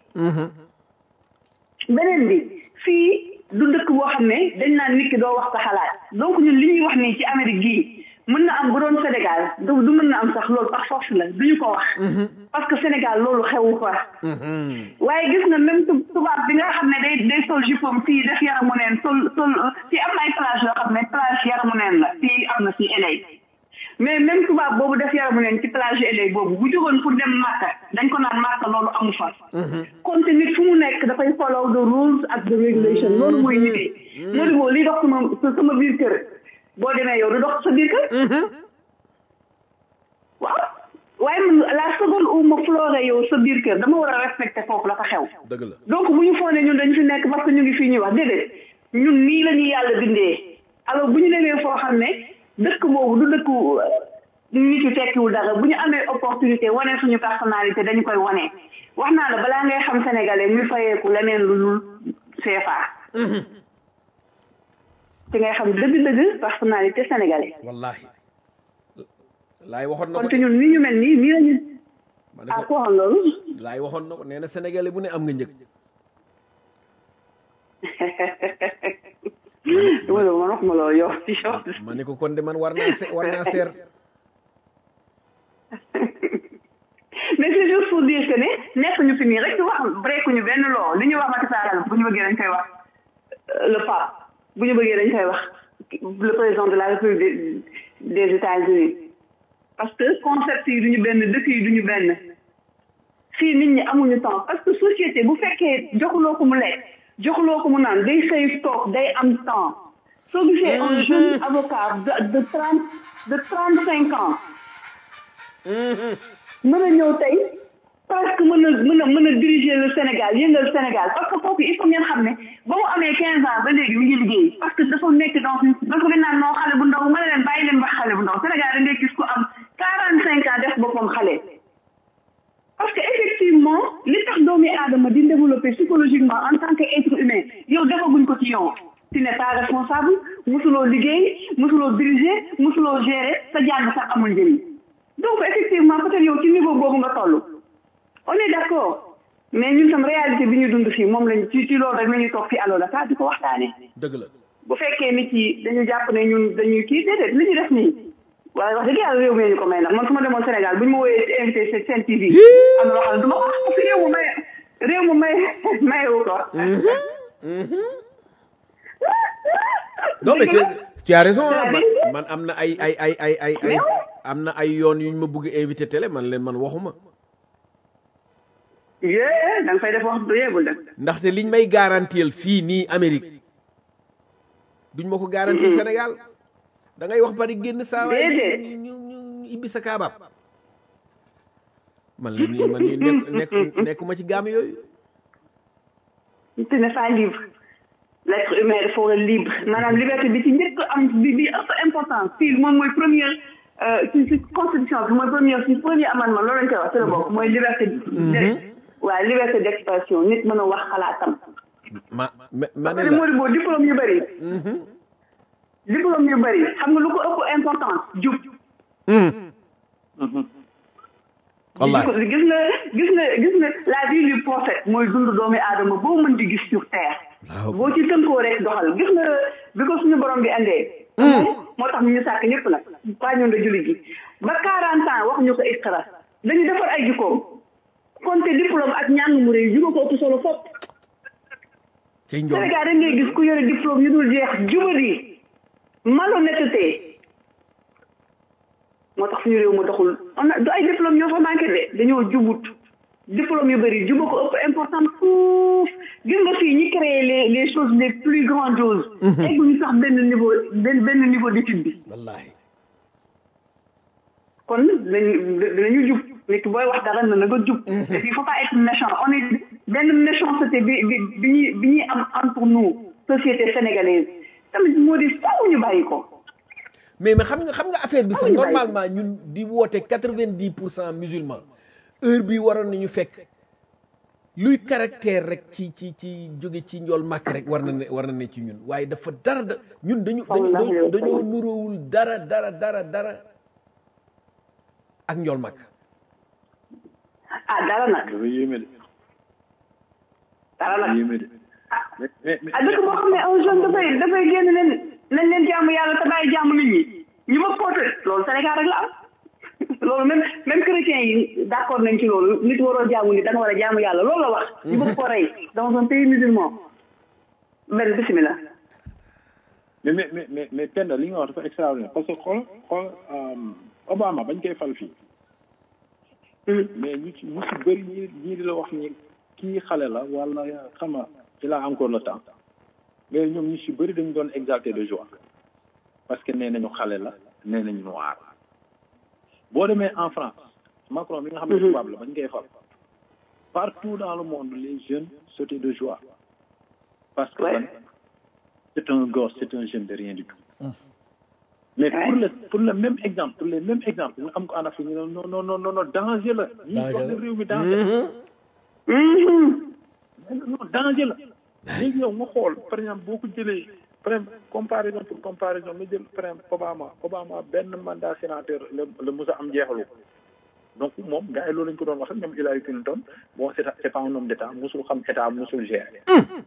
beneen bi fii du dëkk boo xam ne dañ naan nit ki doo wax sa xalaat donc ñun li ñuy wax nii ci Amérique gii mën na am bu doon Sénégal du du mën na am sax loolu par force la duñu ko wax parce que Sénégal loolu xewu fa waaye gis nga même tu- tubaab bi nga xam ne day day sol jupom fii def yaramu neen sol sol fii am na ay plage yoo xam ne plage yaramu neen la fii am na fii LA mais même tubaab boobu def yaramu neen ci plage LA boobu bu jógoon pour dem Màkka dañ ko naan Màkka loolu amu fa kon te nit fu mu nekk dafay follow the rules ak the regulation loolu mooy nit moo di boo li dox sama sama biir kër boo demee yow du dox sa biir kër waaw waaye man la seconde où ma flore yow sa biir kër dama war a respecter foofu la fa xew dëgg la donc bu ñu foog ne ñun dañu fi nekk parce que ñu ngi fii ñuy wax déedéet ñun nii la ñu yàlla bindee alors bu ñu demee foo xam ne dëkk boobu du dëkku nit yu tekkiwul dara bu ñu amee opportunité wane suñu personnalité dañu koy wane wax naa la balaa ngay xam sénégalais muy fayeeku leneen lu dul CFA ci ngay xam dëgg-dëgg personnalité sénégalais wallahi laay waxoon na kon ko te ñun ni ñu mel nii nii la ñu ma ne ah ko ko xam loolu laay waxoon na ko nee na sénégalais bu ne am nga njëg wala man wax ma loolu yow ci yow ma ne ko kon de man war naa se war naa seer mais c'est juste pour dire que ne nekk ñu fi nii rek di wax break ñu benn loo li ñu wax Macky Sall bu ñu bëggee dañ koy wax euh, le pape bu ñu bëggee dañ koy wax le président de la république des, des États-Unis parce que concept yi duñu benn dëkk yi duñu benn fii nit ñi amuñu temps parce que société bu fekkee joxuloo ko mu lekk joxuloo ko mu naan day xëy toog day am temps soo gisee un jeune avocat de de trente de trente cinq ans mën a ñëw tey presque mën a mën a mën a diriger le Sénégal yëngal Sénégal parce que kooku il faut ngeen xam ne ba mu amee quinze ans ba léegi mi ngi liggéey parce que dafa nekk dans une dafa di naan noo xale bu ndaw ma ne leen bàyyi leen ba xale bu ndaw Sénégal da ngay gis ku am quarante cinq ans def boppam xale parce que effectivement li tax doomi aadama di développer psychologiquement en tant que être humain yow defaguñ ko ci yow tu n'es pas responsable musuloo liggéey musuloo diriger musuloo gérer sa jàng sax amul njëriñ donc effectivement peut-être yow ci niveau boobu nga toll on est d'accord mais ñun tam réalité bi ñu dund fii moom lañ ci ci loolu rek la ñuy toog fii Allo Dakar di ko waxtaanee dëgg la bu fekkee nit yi dañu jàpp ne ñun dañuy kii déedéet li ñu def nii waaye wax dëgg yàlla réew mi ñu ko may nag man su ma demoon Sénégal bu ñu ma wooyee invité seen seen TV am na loo xam ne du ma ko wax parce que réew mu may réew mu may mayewu ko non mais tu tu as raison ah, man C'est-à-dire? man am na ay ay ay ay ay ay am na ay yoon yu ñu ma bëgg invité télé man leen man waxuma yee da nga fay def wax du yeegul de ndaxte liñ may garantiel fii nii Amérique duñ ma ko garantil Sénégal da ngay wax bari génn saa waay Déedéet. ñu ñu ñu ibbi sa kaabab man leen ni man ni nekk nekk nekkuma ci gaam yooyu tu n'es pas libre l'être humain dafa war a libre maanaam liberté bi ci njëkk am bi bi ëpp importance fii moom mooy première euh, ci ci constitution bi mooy première ci premier amendement loolu lañ koy wax ci la bokk mooy liberté de waaw liberté d'expression nit mën a wax xalaatam ma ma ma ne parce que la moo di boo diplôme yu bëri diplôme yu bëri xam nga lu ko ëpp importance jub wallahi gis nga gis nga gis nga la vie du prophète mooy dund doomi aadama boo mën di gis sur terre waaw boo ci tënkoo rek doxal gis nga bi ko suñu borom bi andee moo tax ñu sàkk ñëpp nag pas ñun da julli gi ba quarante ans wax ñu ko iqra dañu defar ay jikkoom konte diplôme ak ñàng mu réy juba ko ëpp solo fopp cay njool Sénégal rek ngay gis ku yore diplôme yu dul jeex jubadi malhonnêteté moo tax suñu réew ma doxul on a du ay diplôme ñoo fa manqué de dañoo jubut diplôme yu bëri juba ko ëpp important fuuf gis nga fii ñi créé les les choses les plus grandioses egguñu sax benn niveau benn benn niveau d'étude bi wallahi kon dañu dañu jub nit ki booy wax dara na na nga jub et puis il faut pas être méchant on est benn méchanceté bi bi bi ñuy bi ñuy am entre nous société sénégalaise tamit moo di faaw ñu bàyyi ko mais mais xam nga xam nga affaire bi sax Amuñu bàyyi. normalement ñun di woote quatre-vingt-dix pour cent musulman heure bi waroon nañu fekk luy caractère rek ci ci ci jóge ci njool màkk rek war na ne war na ne ci ñun waaye dafa dara da ñun dañu dañu Sallallahu alayhi wa dañoo sallam. nuróowul dara dara dara dara ak njool màkk ah dara nag dafa yéeme de dara dafa nag yéeme de mais mais mais ah dëkk boo xam ne un jeune dafay dafay génn leen nañ leen jaamu yàlla te bàyyi jaamu nit ñi ñu ma poote loolu Sénégal rek la am loolu même même chrétiens yi d'accord nañ ci loolu nit waroo jaamu nit da nga war a jaamu yàlla loolu la wax ñu bëgg ko rey dans un pays musulman benn bismillah mais mais mais mais mais Penda li nga wax dafa extraordinaire parce que xool xool Obama bañ koy fal fii mais ñu ci ñu ci bëri ñi ñii di la wax ni kii xale la wala xam nga il a encore le temps mais ñoom ñu ci bëri dañu doon exalté de joie parce que nee nañu xale la nee nañu noir boo demee en France Macron mi nga xam ne tubaab la bañ koy fal partout dans le monde les jeunes sautaient de joie parce que Ouais. lan c'est un gosse c'est un jeune de rien du tout mais pour le pour le même exemple pour le même exemple nga am ko en Afrique ñu ne non non non non non danger la ñi wax ne réew mi danger non danger la léegi yow nga xool par exemple boo ko jëlee par exemple comparaison pour comparaison nga jël par exemple Obama Obama benn mandat sénateur la la Moussa am jeexalu ko donc moom gars yi loolu lañ ko doon wax ak ñoom Hillary Clinton bon c'est c'est pas un homme d'état musul xam état musul gérer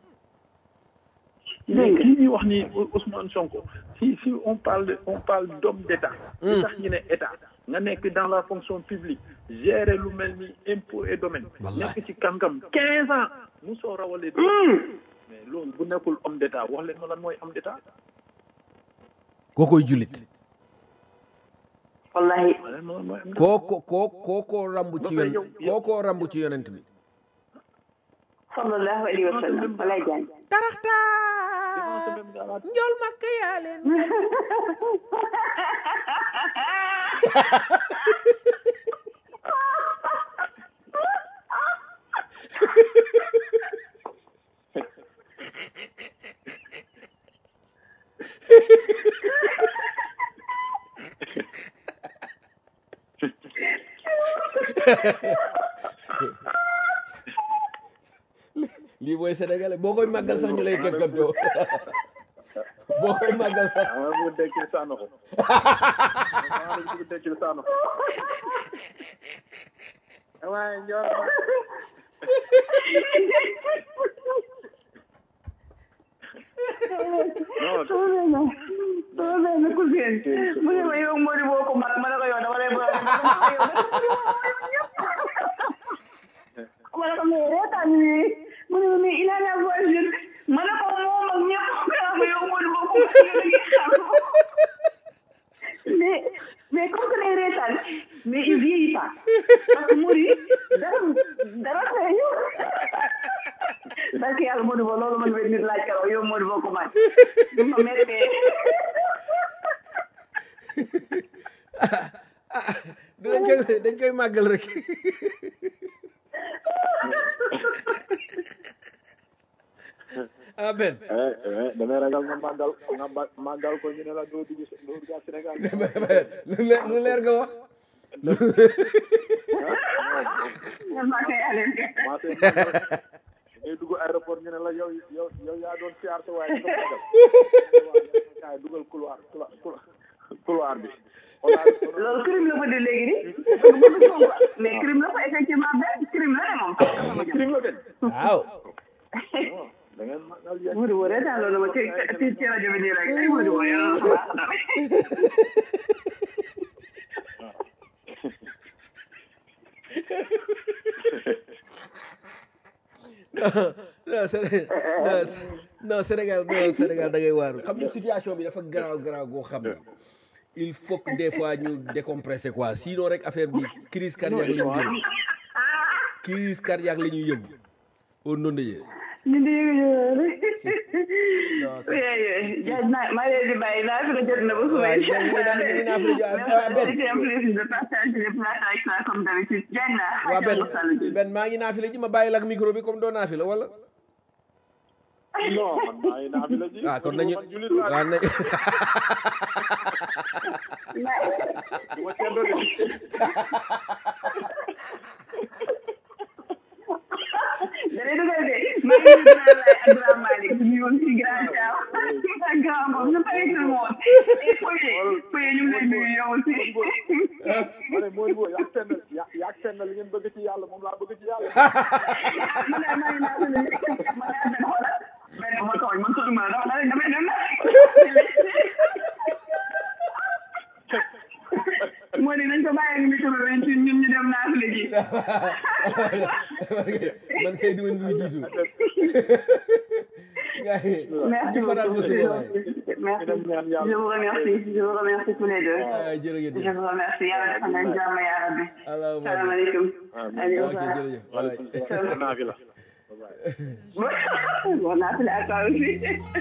léegi li ñuy wax ni Ousmane Sonko si si on parle de on parle d'homme d'état li tax ñu ne état nga nekk dans la fonction publique gérer lu mel ni impôt et domaine nekk ci kàngam quinze ans musoo rawalee mais loolu bu nekkul homme d'état wax leen ma lan mooy homme d'état kookoy jullit wallahi wax leen ma lan mooy homme d'état kooko koo kookoo rambu ci Ba pare yon yow- yow- kookoo rambu ci yonent bi sallallahu alayhi wa sallam walay jaan devant ce même gars-là, njool makk yaa leen lii mooy sénégalais boo koy màggal sax ñu lay kekkantoo boo koy màggal sax ah bu dekkil sànn ko ah bu dekkil sànn ko waaye njoor non sama benn cousine mu ne ma yow Mody boo ko mag ma ne ko yow dama lay boole ma ne ko mais reetaan ni mu ne ma mais il a la voix jeune ma ne ko moom ak ñëpp ma yow Mody boo ko mag yow da ngay xam mais mais comme que day reetaan mais il vieillit pas parce que Mody dara dara feeñu parce que yàlla Mody boo loolu man benn nit laaj keroog yow Mody boo ko mag ma mettee dañ koy dañ koy màggal rek ah ben eh eh damay ragal nga màggal nga ba- màggal ko ñu ne la doo dugg doo dugg Sénégal lu leer lu leer nga wax maa koy aleen commencé màggal ngay dugg aéroport ñu ne la yow yow yow yaa doon siyaar sa waaye nga màggal kaay dugal couloir couloir couloir bi loolu crime la ko di léegi ni mais crime la ko effectivement benn crime la de moom crime la benn waaw da ngeen màggal yéen Mody boo reetaan loolu ma ci ci ci rajo bi nii rek ay Mody boo yow loolu xalaat na non Sénégal non non Sénégal non Sénégal da ngay waaru xam nga situation bi dafa garaaw garaaw goo xam ne il faut que des fois ñu décompresser quoi sinon rek affaire bi crise cardiaque la ñu jëm crise cardiaque la ñuy yëm au nom de Dieu ñu di yëngu Non, oui oui jaaj naa maa leen di bàyyi naa fi ko jot na ba suba waaye incha ñu ngi naan ñu ngi naan fi la ñu ah allah Ben c'était un plaisir de partager le plateau avec toi comme d'habitude jaaj naa waa Ben Ben maa ngi naafila ji ma bàyyi la ak micro bi comme doo naafila wala non man maa ngi naa fi la ji ah kon nañu man julit laa waaw nañ du ma ceddo de dana dugal de maa ngi nuyu grand laay ak grand Malick ñu ngi woon ci grand Thiaw ak grand boobu ñu bàyyi tout le monde et Foye Foye ñu ngi lay nuyu yow aussi ma ne mooy boo yaag fenn ya- yaag fenn li ngeen bëgg ci yàlla moom laa bëgg ci yàlla man daal maa ngi naan man daal benn xoolal benn ma tooñ man tudd ma dama dama damay dem moo di nañ ko bàyyi ak micro bi ñun ñun ñu dem naa fi léegi man kay di woon bi jiitu gars yi merci ñu faral ba beaucoup suba waay merci dem ñaan je yàlla vous remercie je vous remercie tous les deux ah jërëjëf je vous remercie yàlla defal leen jàmm yaa rabbi allahumma salaamaaleykum amiin ok aleykum jërëjëf waay waaleykum naa fi la salaam bon naa fi la ak toi aussi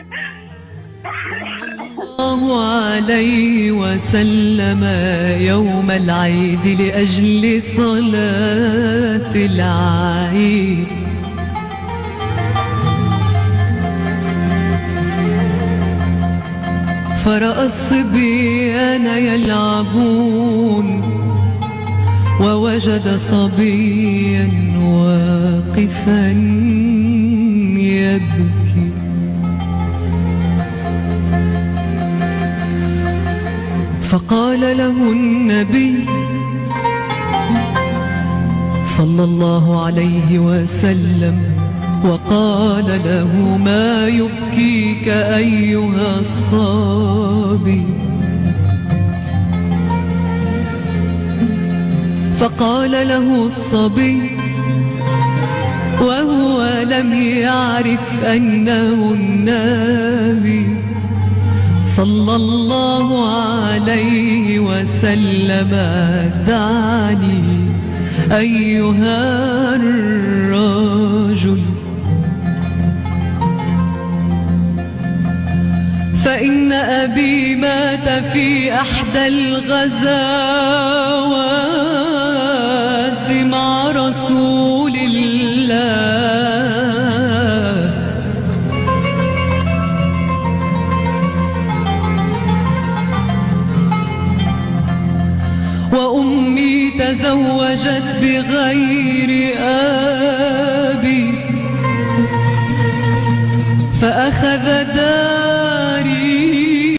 الله عليه وسلم يوم العيد لأجل صلاة العيد فرأى الصبيان يلعبون ووجد صبيا واقفا يبكي فقال له النبي صلى الله عليه وسلم وقال له ما يبكيك أيها الصبي فقال له الصبي وهو لم يعرف أنه النبي صلى الله عليه وسلم دعني أيها الرجل فإن أبي مات في أحدى الغزوات مع رسول الله وأمي تزوجت بغير أبي فأخذ